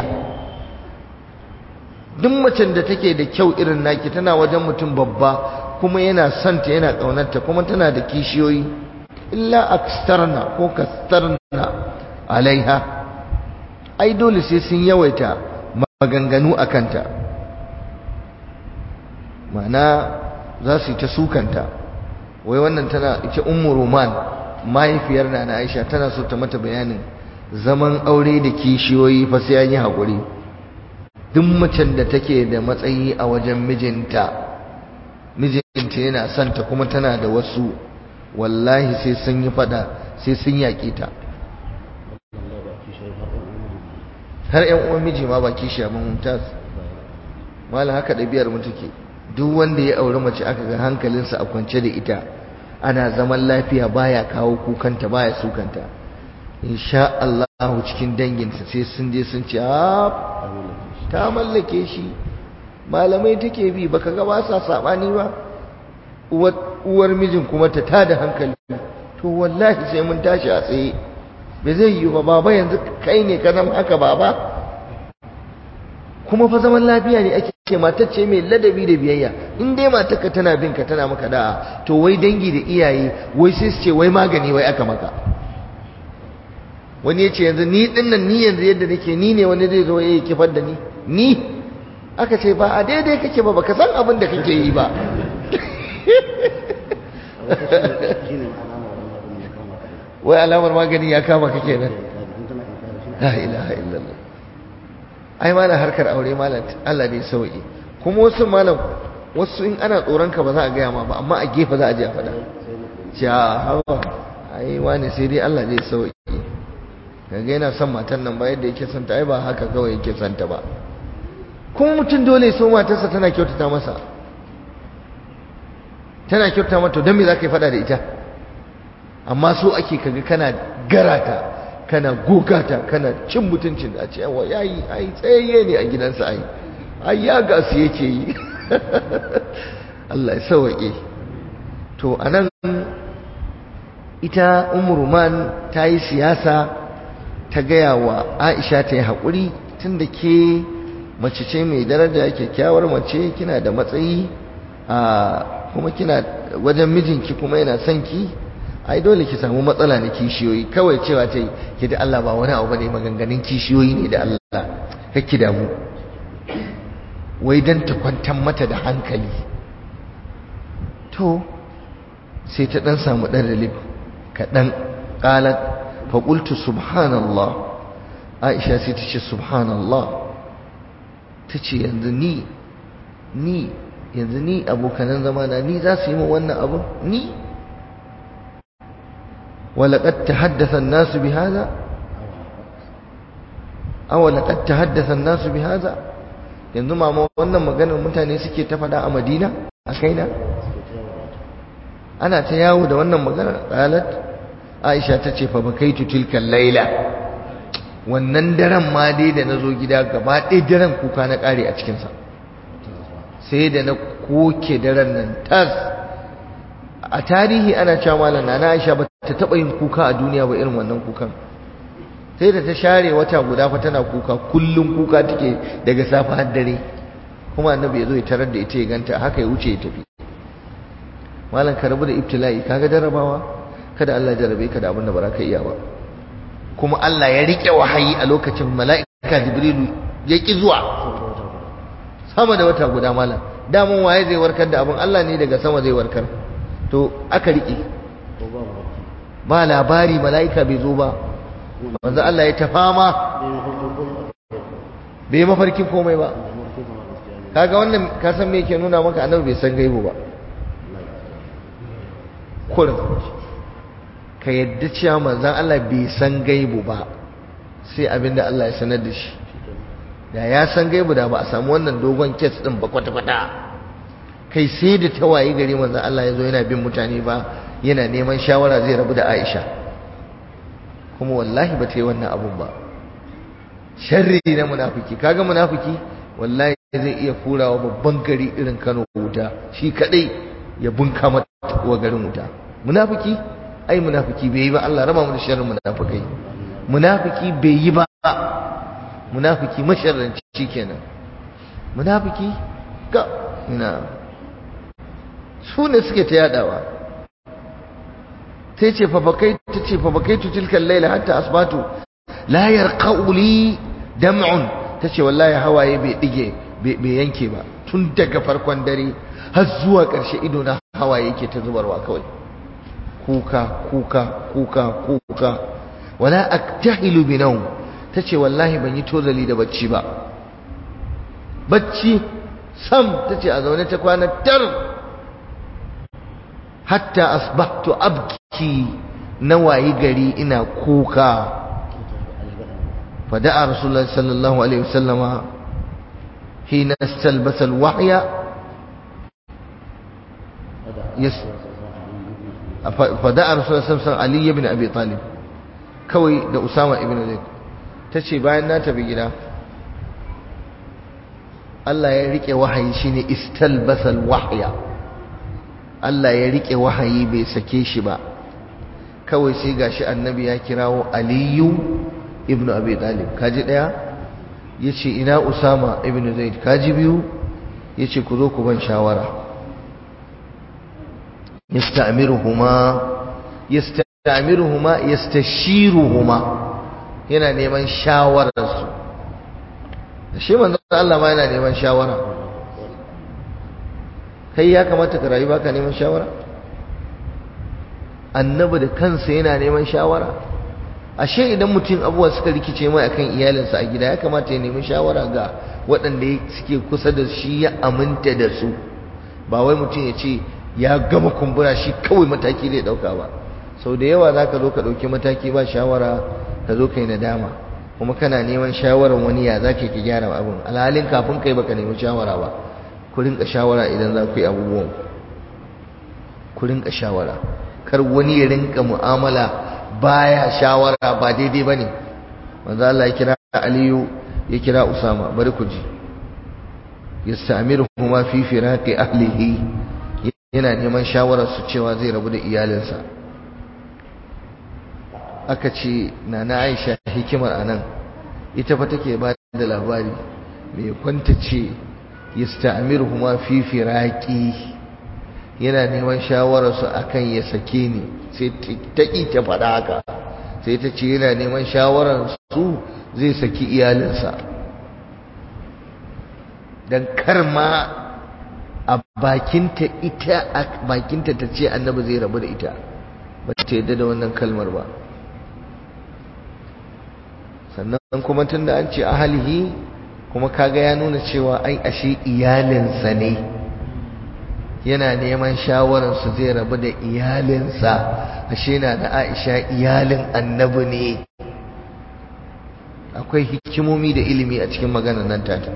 duk macen da take da kyau irin naki tana wajen mutum babba kuma yana son ta yana kaunarta kuma tana da kishiyoyi illa akstarna ko kastarna alaiha ai dole sai sun yawaita maganganu a kanta ma'ana za su yi ta sukanta wai wannan tana ita ummu roman mahaifiyar na na aisha tana so ta mata bayanin zaman aure da kishiyoyi fa sai an yi haƙuri duk macen da take da matsayi a wajen mijinta mijinta yana son ta kuma tana da wasu wallahi sai sun yi fada sai sun yaƙe ta har yan uwan miji ma ba kishi abin mumtaz malam haka ɗabi'ar mu take duk wanda ya auri mace aka ga hankalinsa a kwance da ita ana zaman lafiya baya kawo kukanta baya sukanta insha Allah cikin danginsa sai sun je sun ce ta mallake shi malamai take bi baka ga ba sa sabani ba uwar mijin kuma ta tada hankali to wallahi sai mun tashi a tsaye bai zai yi ba baba yanzu kai ne ka zama haka baba kuma fa zaman lafiya ne ake ce matar ce mai ladabi da biyayya in dai matarka tana bin ka tana maka da'a to wai dangi da iyaye wai sai su ce wai magani wai aka maka wani ya ce yanzu ni din nan ni yanzu yadda nake ni ne wani zai zo ya kifar da ni ni aka ce ba a daidai kake ba baka san abin da kake yi ba wai alamar magani ya kama ka kenan la ilaha illallah ai malam harkar aure malam Allah ne sauki kuma wasu malam wasu in ana tsoron ka ba za a gaya ma ba amma a gefe za a je a faɗa ja hawa ai wani sai dai Allah zai sauki kaga yana son matan nan ba yadda yake son ta ai ba haka kawai yake son ta ba kuma mutum dole so matarsa tana kyautata masa tana kyautata mata don me za ka yi faɗa da ita amma so ake kaga kana garata kana gogata kana cin mutuncin da a ce yawa yayi ai tsayayye ne a gidansa ai ai ya gasu yake yi Allah ya sauke to anan ita umruman ta yi siyasa ta gaya wa aisha ta yi haƙuri tun da ke mace ce mai daraja kyakkyawar mace kina da matsayi a kuma kina wajen mijinki kuma yana son ki ai dole ki samu matsala na kishiyoyi kawai cewa ta yi ki da Allah ba wani abu bane maganganun kishiyoyi ne da Allah kake damu wai dan ta kwantar mata da hankali to sai ta dan samu dan relief kaɗan qalat fa qultu subhanallah Aisha sai ta ce subhanallah ta ce yanzu ni ni yanzu ni abokanan zamana ni za su yi min wannan abu ni ولقد تحدث الناس بهذا أو لقد تحدث الناس بهذا yanzu ma wannan maganar mutane suke ta faɗa a Madina a kaina ana ta yawo da wannan maganar qalat Aisha ta ce fa bakaitu tilka laila wannan daren ma dai da nazo gida gaba ɗaya daren kuka na ƙare a cikin sa sai da na koke daren nan tas a tarihi ana cewa malam na Aisha ba ta taba yin kuka a duniya ba irin wannan kukan sai da ta share wata guda fa tana kuka kullum kuka take daga safa har dare kuma annabi ya zo ya tarar da ita ya ganta haka ya wuce ya tafi malam ka rabu da ibtila'i kaga jarabawa kada Allah ya jarabe ka da abin da ba za ka iya ba kuma Allah ya rike wahayi a lokacin mala'ika jibrilu ya ki zuwa sama da wata guda malam damun waye zai warkar da abin Allah ne daga sama zai warkar to aka rike ba labari mala'ika bai zo ba wanzu Allah ya ta fama bai mafarkin komai ba kaga wannan kasan me yake nuna maka annabi bai san gaibu ba kurin ka yadda cewa manzan Allah bai san gaibu ba sai abinda Allah ya sanar da shi da ya san gaibu da ba a samu wannan dogon kes din ba kwata-kwata kai sai da tawaye gari manzan Allah ya zo yana bin mutane ba yana neman shawara zai rabu da Aisha kuma wallahi ba ta yi wannan abun ba sharri na munafiki kaga munafiki wallahi zai iya furawa babban gari irin Kano wuta shi kadai ya bunka mata wa garin wuta munafiki ai munafiki bai yi ba Allah raba mu da sharrin munafikai munafiki bai yi ba munafiki masharranci kenan munafiki ga ina su ne suke ta yadawa sai ce fafakai ta ce fafakai tu tilkan laila hatta asbatu la yarqa'u li dam'un ta ce wallahi hawaye bai dige bai yanke ba tun daga farkon dare har zuwa ƙarshe ido na hawaye yake ta zubarwa kawai kuka kuka kuka kuka wala aktahilu bi nawm ta ce wallahi ban yi tozali da bacci ba bacci sam ta ce a zaune ta kwana tar hatta asbahtu abki na wayi gari ina kuka fada'a rasulullahi sallallahu alaihi wasallama hina istalbasa alwahya yes fada'a rasulullahi sallallahu alaihi ali ibn abi talib kawai da usama ibn zaid tace bayan na tafi gida Allah ya rike wahayi shine istalbasa alwahya Allah ya rike wahayi bai sake shi ba kawai sai gashi annabi ya kirawo aliyu ibnu abi talib kaji daya yace ina usama ibnu zaid kaji biyu yace ku zo ku ban shawara yasta'miruhuma yasta'miruhuma yastashiruhuma yana neman shawarar su shi manzo Allah ma yana neman shawara kai ya kamata ka rayu baka neman shawara annabi da kansa yana neman shawara ashe idan mutum abubuwa suka rikice mai akan iyalinsa a gida ya kamata ya nemi shawara ga waɗanda suke kusa da shi ya aminta da su ba wai mutum ya ce ya gama kumbura shi kawai mataki zai ɗauka ba sau da yawa za ka zo ka ɗauki mataki ba shawara ka zo ka yi nadama kuma kana neman shawarar wani ya za ka gyara abin alhalin kafin kai baka nemi shawara ba ku rinka shawara idan za ku yi abubuwan ku rinka shawara kar wani ya rinka mu'amala baya shawara ba daidai bane manzo Allah ya kira Aliyu ya kira Usama bari ku ji yastamiruhuma fi firaqi ahlihi yana neman shawarar su cewa zai rabu da iyalinsa aka ce na na aisha hikimar anan ita fa take ba da labari mai kwanta ce yasta'miruhuma fi firaqi yana neman shawararsu akan ya sake ni sai ta ƙi ta faɗa haka sai ta ce yana neman shawararsu zai saki iyalinsa don kar ma a bakinta ita a bakinta ta ce annabi zai rabu da ita ba ta yadda da wannan kalmar ba sannan kuma tun da an ce ahalihi kuma kaga ya nuna cewa ai ashe iyalinsa ne yana neman shawararsu zai rabu da iyalinsa ashe na da aisha iyalin annabi ne akwai hikimomi da ilimi a cikin maganar nan tata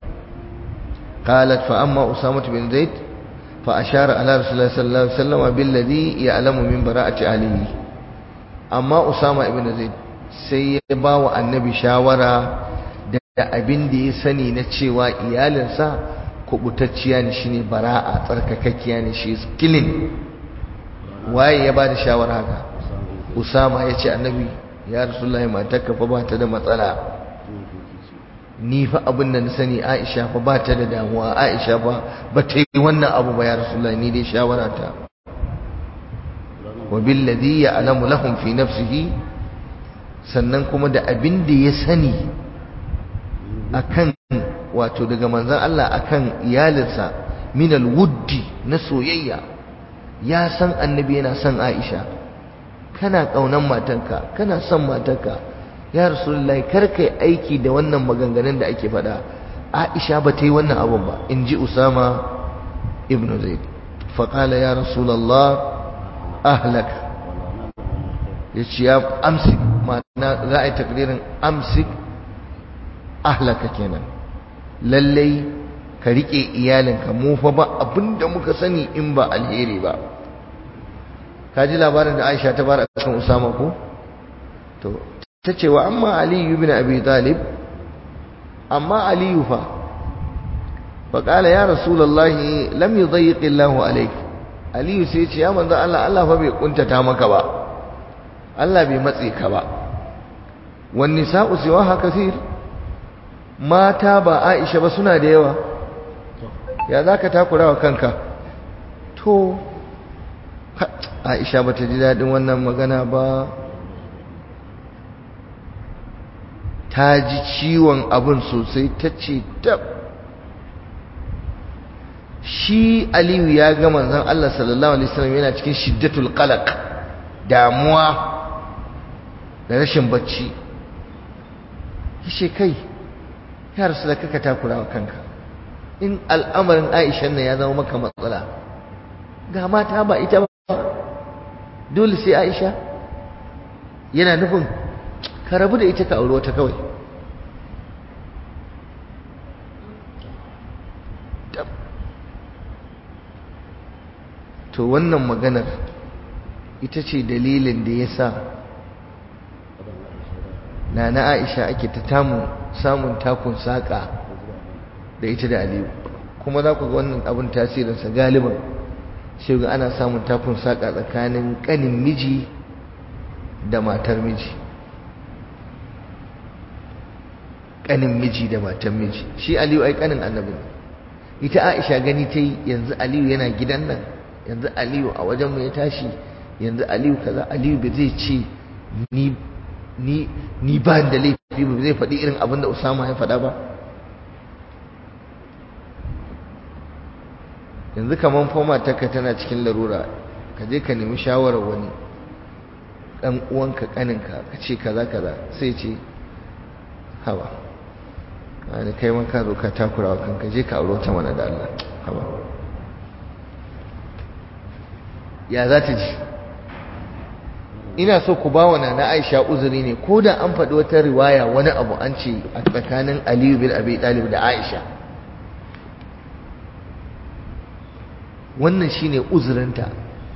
قالت فأما أسامة بن زيد فأشار على رسول الله صلى الله عليه وسلم بالذي يعلم من براءة عليه أما أسامة بن زيد سيبا والنبي شاورا da abin da ya sani na cewa iyalinsa kubutacciya ne shine bara'a tsarkakakkiya ne shi kilin waye ya bada shawara haka usama ya ce annabi ya rasulullahi matarka fa ba ta da matsala ni fa abin da na sani aisha fa ba ta da damuwa aisha fa ba ta yi wannan abu ba ya rasulullahi ni dai shawara ta wa billadhi ya'lamu lahum fi nafsihi sannan kuma da abin da ya sani akan wato daga manzon Allah akan iyalinsa min alwuddi na soyayya ya san annabi yana son Aisha kana kaunan matanka kana son matanka ya rasulullahi kar kai aiki da wannan maganganun da ake faɗa Aisha ba ta yi wannan abun ba in ji Usama ibn Zaid faƙala ya rasulallah ahlak ya ce ya amsik ma'ana za a yi takdirin amsik ahlaka kenan lallai ka riƙe iyalinka mu fa ba abinda muka sani in ba alheri ba ka ji labarin da aisha ta bara kan usama ko to ta ce wa amma aliyu bin abi talib amma aliyu fa faƙala ya rasulallahi lam yudayyiqi Allahu alayk aliyu sai ce ya manzo Allah Allah fa bai kuntata maka ba Allah bai matse ka ba wan nisa'u siwaha kathir mata ba Aisha ba suna da yawa ya zaka takura wa kanka to Aisha bata ji dadin wannan magana ba ta ji ciwon abin sosai ta ce tab shi aliyu ya ga manzon Allah sallallahu alaihi wasallam yana cikin shiddatul qalaq damuwa da rashin bacci yace kai ya rasul kaka takura wa kanka in al'amarin Aisha nan ya zama maka matsala ga mata ba ita ba dole sai Aisha yana nufin ka rabu da ita ka aure wata kawai to wannan maganar ita ce dalilin da ya sa na na aisha ake ta tamu samun takun saƙa da ita da aliyu kuma za ku ga wannan abin tasirinsa galiban shi ga ana samun takun saƙa tsakanin ƙanin miji da matar miji ƙanin miji da matar miji shi aliyu ai ƙanin annabi ita aisha gani ta yi yanzu aliyu yana gidan nan yanzu aliyu a wajenmu ya tashi yanzu aliyu kaza aliyu ba zai ce ni ni ni ba da laifi ba zai faɗi irin abin da usama ya faɗa ba yanzu kaman foma taka tana cikin larura ka je ka nemi shawarar wani ɗan uwanka ƙaninka ka ce kaza kaza sai ce hawa wani kai man ka zo ka takura wa kanka je ka auro ta mana da Allah hawa ya za ta ji ina so ku ba wa na Aisha uzuri ne ko da an faɗi wata riwaya wani abu an ce a tsakanin Aliyu bin Abi Talib da Aisha wannan shine uzurinta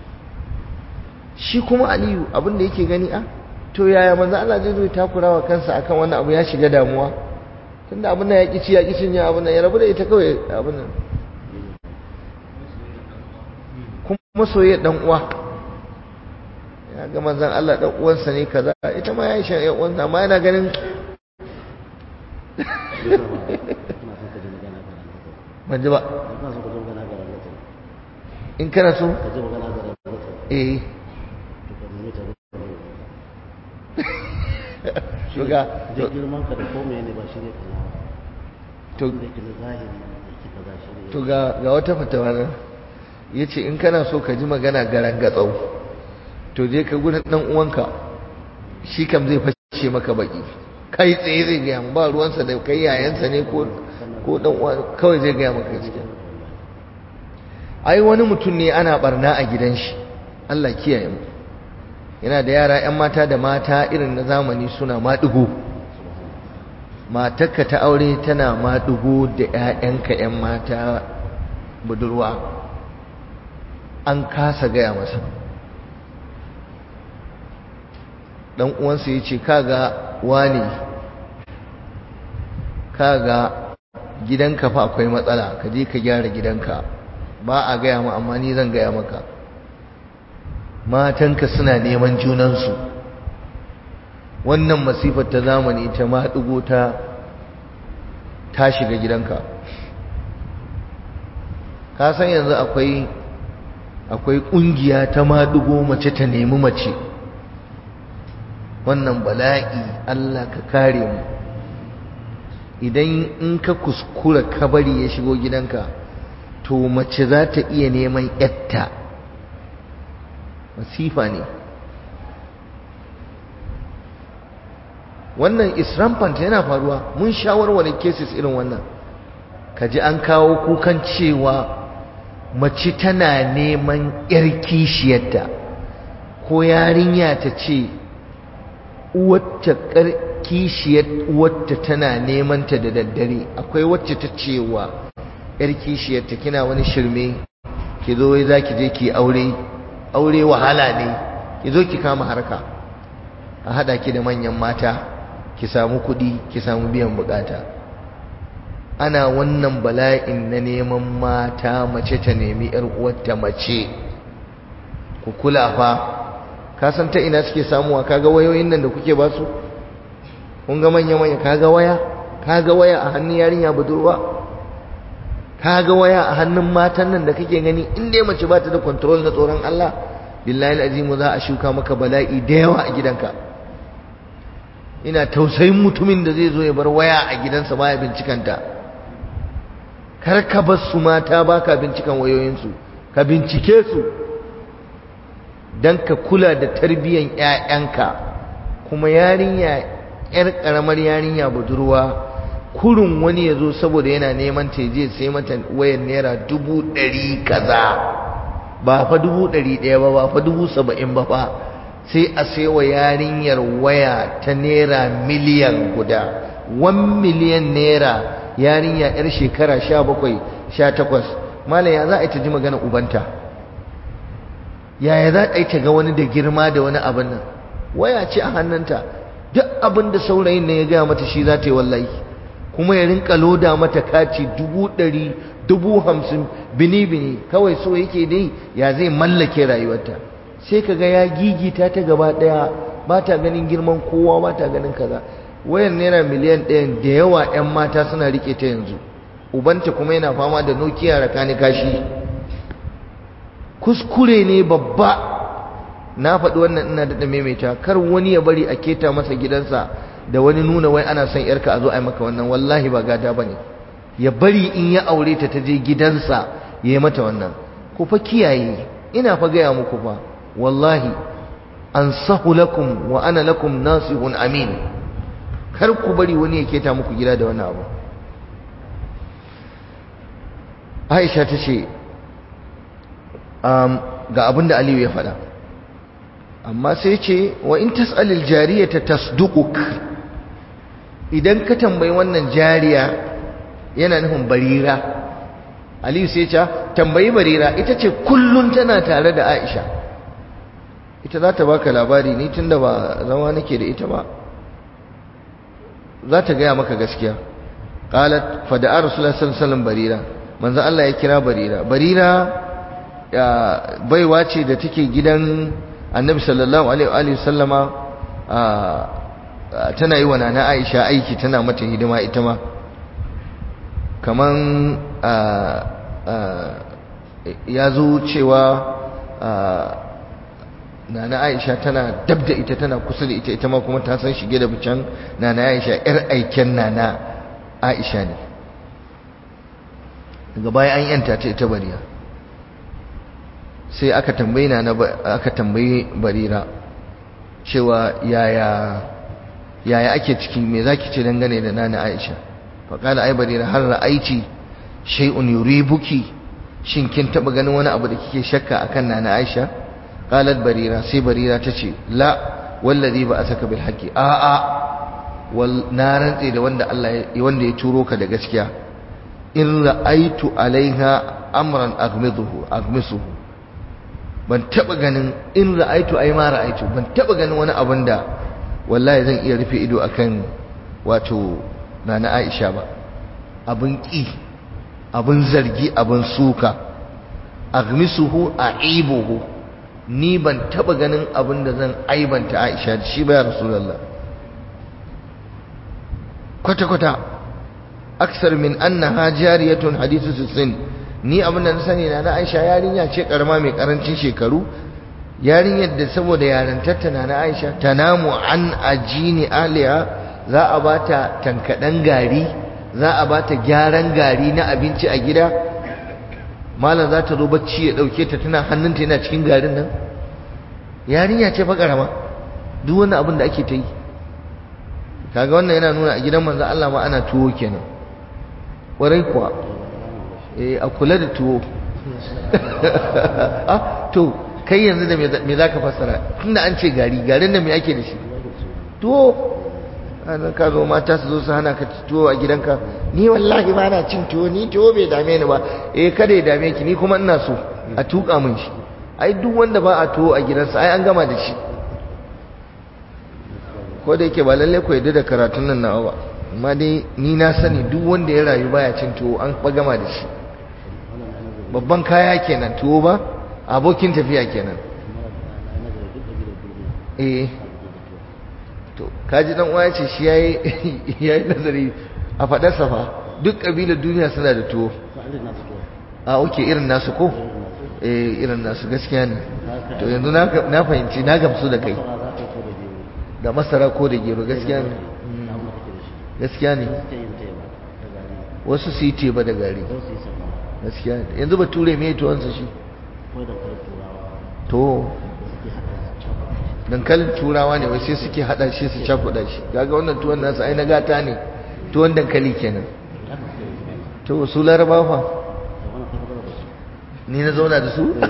shi kuma Aliyu abin da yake gani a to yaya manzo Allah zai zo ya takura wa kansa akan wannan abu ya shiga damuwa tunda abin nan ya ƙi ci ya ƙi cinye abin nan ya rabu da ita kawai abin nan kuma soyayya dan uwa ga manzon Allah dan uwansa ne kaza ita ma Aisha ya uwansa amma yana ganin ban ji ba in kana so eh shuga girman ka da komai ne ba shi ne kana to da ke na zahiri da ke kaza shi ne to ga ga wata fatawa nan yace in kana so ka ji magana garan gatsau to je ka gurin dan uwanka shi kam zai fashe maka baki kai tsaye zai gaya mu ba ruwansa da kai yayansa ne ko ko dan uwa kawai zai gaya maka gaskiya ai wani mutum ne ana barna a gidan shi Allah kiyaye mu yana da yara 'yan mata da mata irin na zamani suna maɗigo matarka ta aure tana maɗigo da 'ya'yanka 'yan mata budurwa an kasa gaya masa ɗan uwansa ya ce kaga wani kaga gidanka fa akwai matsala ka je ka gyara gidanka ba a gaya ma amma ni zan gaya maka matanka suna neman junansu wannan masifar ta zamani ta maɗigo ta ta shiga gidanka ka san yanzu akwai akwai ƙungiya ta maɗigo mace ta nemi mace wannan bala'i Allah ka kare mu idan in ka kuskura kabari ya shigo gidanka to mace za ta iya neman yatta masifa ne wannan is rampant yana faruwa mun shawarware cases irin wannan kaji an kawo kukan cewa mace tana neman yar kishiyarta ko yarinya ta ce uwarta kishiyar uwarta tana neman ta da daddare akwai wacce ta cewa yar kishiyarta kina wani shirme ki zo wai zaki je ki aure aure wahala ne ki zo ki kama harka a hada ki da manyan mata ki samu kuɗi ki samu biyan bukata ana wannan bala'in na neman mata mace ta nemi yar uwarta mace ku kula fa ka san ta ina suke samuwa kaga wayoyin nan da kuke ba su kun ga manya manya kaga waya kaga waya a hannun yarinya budurwa kaga waya a hannun matan nan da kake gani in dai mace ba ta da control na tsoron Allah billahi alazimu za a shuka maka bala'i da yawa a gidanka ina tausayin mutumin da zai zo ya bar waya a gidansa baya bincikanta kar ka bar su mata baka bincikan wayoyinsu ka bincike su dan ka kula da tarbiyyar ƴaƴanka kuma yarinya ƴar ƙaramar yarinya budurwa kurun wani ya zo saboda yana neman ta je sai mata wayar naira dubu ɗari kaza ba fa dubu ɗari ɗaya ba ba fa dubu saba'in ba fa sai a saiwa yarinyar waya ta naira miliyan guda wan miliyan naira yarinya yar shekara sha bakwai sha takwas malam ya za a yi ta ji magana ubanta yaya za a yi ta ga wani da girma da wani abin nan waya ce a hannunta duk abin da saurayin nan ya gaya mata shi za ta yi wallahi kuma ya rinka loda mata kaci dubu ɗari dubu hamsin bini bini kawai so yake dai ya zai mallake rayuwarta sai kaga ya gigita ta gaba daya ba ta ganin girman kowa ba ta ganin kaza wayan naira miliyan ɗayan da yawa 'yan mata suna rike ta yanzu ubanta kuma yana fama da nokiya rakani kashi kuskure ne babba na faɗi wannan ina daɗa maimaita kar wani ya bari a keta masa gidansa da wani nuna wai ana son yarka a zo a yi maka wannan wallahi ba gada ba ne ya bari in ya aure ta ta je gidansa ya yi mata wannan ku fa kiyaye ina fa gaya muku fa wallahi ansahu lakum wa ana lakum nasihun amin kar ku bari wani ya keta muku gida da wani abu Aisha ta ce ga abin da Aliyu ya faɗa amma sai ce wa in tas'alil jariyata tasduquk idan ka tambayi wannan jariya yana nufin barira Aliyu sai ce tambayi barira ita ce kullun tana tare da Aisha ita za ta baka labari ni tunda ba zama nake da ita ba za ta gaya maka gaskiya qalat fa da rasulullah sallallahu alaihi wasallam barira manzo Allah ya kira barira barira baiwa ce da take gidan annabi sallallahu alaihi wa sallama tana yi wa nana aisha aiki tana mata hidima ita ma kaman ya zo cewa nana aisha tana dab da ita tana kusa da ita ita ma kuma ta san shige da bican nana aisha yar aiken nana aisha ne daga baya an yanta ta ita bariya sai aka tambayi nana aka tambayi barira cewa yaya yaya ake ciki me zaki ce dangane da nana aisha faqala ai barira har ra'aiti shay'un yuribuki shin kin taba ganin wani abu da kike shakka akan nana aisha qalat barira sai barira tace la wallazi ba asaka bil haqqi a a wal na rantse da wanda Allah wanda ya turo ka da gaskiya in ra'aitu alaiha amran aghmiduhu aghmisuhu ban taba ganin in ra'aitu ai ma ra'aitu ban taba ganin wani abin da wallahi zan iya rufe ido akan wato nana Aisha ba abin ki abin zargi abin suka aghmisuhu aibuhu ni ban taba ganin abin da zan aibanta Aisha da shi ba ya Rasulullah kwata kwata aksar min annaha jariyatun hadithu sin ni abin da na sani na na Aisha yarinya ce karama mai karancin shekaru yarinyar da saboda yarantarta na na Aisha tanamu an ajini aliya za a bata tankadan gari za a bata gyaran gari na abinci a gida malam za ta zo bacci ya dauke ta tana hannunta yana cikin garin nan yarinya ce fa karama duk wani abin da ake ta yi kaga wannan yana nuna a gidan manzo Allah ma ana tuwo kenan ƙwarai kuwa eh a kula da tuwo ah to kai yanzu da me za ka fassara tunda an ce gari garin da me ake da shi tuwo ana ka zo mata su zo su hana ka tuwo a gidanka ni wallahi ba na cin tuwo ni tuwo bai dame ni ba eh kada ya dame ki ni kuma ina so a tuka min shi ai duk wanda ba a tuwo a gidansa ai an gama da shi ko da yake ba lalle ku yadda da karatun nan nawa ba amma dai ni na sani duk wanda ya rayu baya cin tuwo an fa gama da shi babban kaya kenan tuwo ba abokin tafiya kenan eh to kaji dan uwa yace shi yayi yayi nazari a fadar safa duk kabilar duniya suna da tuwo a oke irin nasu ko eh irin nasu gaskiya ne to yanzu na fahimci na gamsu da kai da masara ko da gero gaskiya ne gaskiya ne wasu su yi teba da gari gaskiya ne yanzu ba ture mai tuwansa shi to dankalin turawa ne wai sai suke hada shi su cakuda shi kaga wannan tuwon nasu ai na gata ne tuwon dankali kenan to su laraba fa ni na zauna da su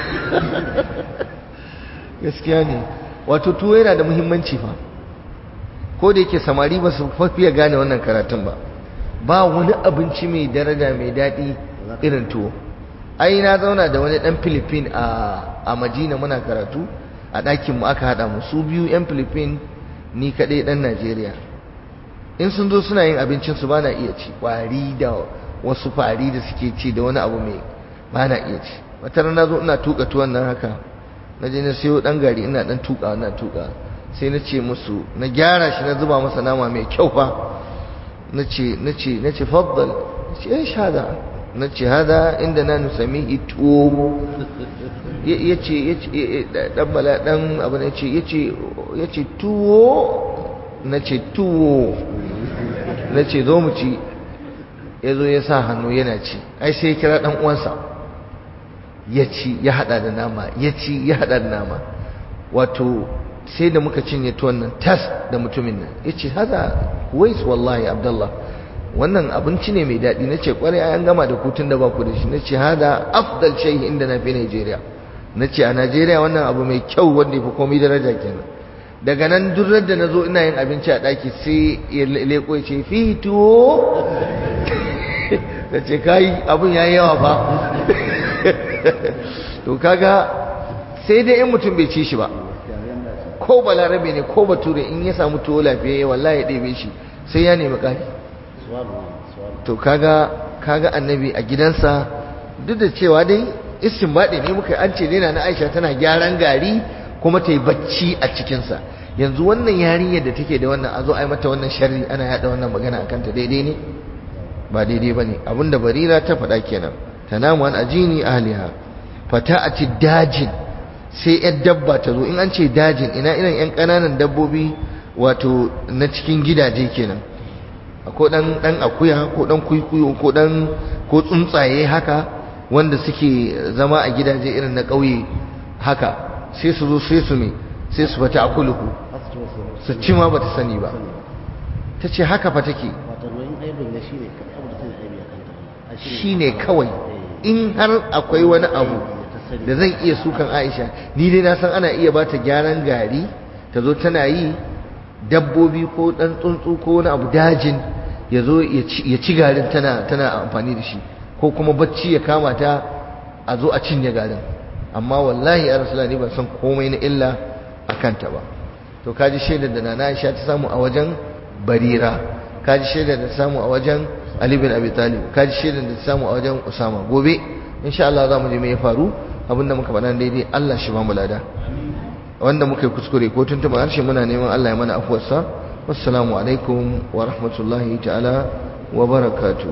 gaskiya ne wato tuwo yana da muhimmanci fa ko da yake samari ba su fafiya gane wannan karatun ba ba wani abinci mai daraja mai daɗi irin tuwo ai na zauna da wani ɗan filifin a majina muna karatu a ɗakin mu aka haɗa mu su biyu 'yan filifin ni kaɗai ɗan najeriya in sun zo suna yin abincin su ba na iya ci ƙwari da wasu fari da suke ci da wani abu mai ba na iya ci wata rana zo ina tuka tuwon nan haka na je na siyo dan gari ina dan tuka ina tuka sai na ce musu na gyara shi na zuba masa nama mai kyau fa na ce na ce na ce faddal na ce eh shada na ce hada inda na nusami tuwo ya ce ya ce dan bala dan abu na ce ya ce ya ce tuwo na ce tuwo na ce zo mu ci ya zo ya sa hannu yana ci ai sai ya kira dan uwansa ya ci ya hada da nama ya ci ya hada da nama wato sai da muka cinye tuwon nan tas da mutumin nan ya ce haza wais wallahi abdullah wannan abinci ne mai daɗi na ce kwarai an gama da kutun da ba ku da shi na ce hada afdal shay inda na fi Najeriya na ce a Najeriya wannan abu mai kyau wanda ya fi komai daraja kenan daga nan durar da na zo ina yin abinci a ɗaki sai ya leko ya ce fi tuwo da ce kayi abin ya yi yawa fa to kaga sai dai in mutum bai ci shi ba ko balarabe ne ko bature in ya samu tuwo lafiya wallahi ya ɗebe shi sai ya nemi ƙari to kaga kaga annabi a gidansa duk da cewa dai istinbadi ne muka an ce na Aisha tana gyaran gari kuma ta yi bacci a cikinsa yanzu wannan yarinyar da take da wannan a zo a yi mata wannan sharri ana yada wannan magana a kanta daidai ne ba daidai ba ne abinda barira ta faɗa kenan ta namu an ajini ahliha fata a ci dajin sai yar dabba ta zo in an ce dajin ina irin yan ƙananan dabbobi wato na cikin gidaje kenan ko dan dan akuya ko dan kuikuyo ko dan ko tsuntsaye haka wanda suke zama a gidaje irin na ƙauye haka sai su zo sai su me sai su fata akuluku su ci ma bata sani ba ta ce haka fa take shi ne kawai in har akwai wani abu da zan iya sukan aisha ni dai na san ana iya ba ta gyaran gari ta zo tana yi dabbobi ko ɗan tsuntsu ko wani abu dajin ya zo ya ci garin tana amfani da shi ko kuma bacci ya kama ta a zo a cinye garin amma wallahi ya rasu ni ban san komai na illa a kanta ba to kaji shaidar da nana aisha ta samu a wajen barira kaji shaidar da ta samu a wajen ali bin abi talib kaji shaidar da ta samu a wajen usama gobe insha Allah za mu je me ya faru abinda muka faɗa daidai Allah shi ba mu lada wanda muka yi kuskure ko tuntuɓa harshe muna neman Allah ya mana afuwarsa wassalamu alaikum wa rahmatullahi ta'ala wa barakatuh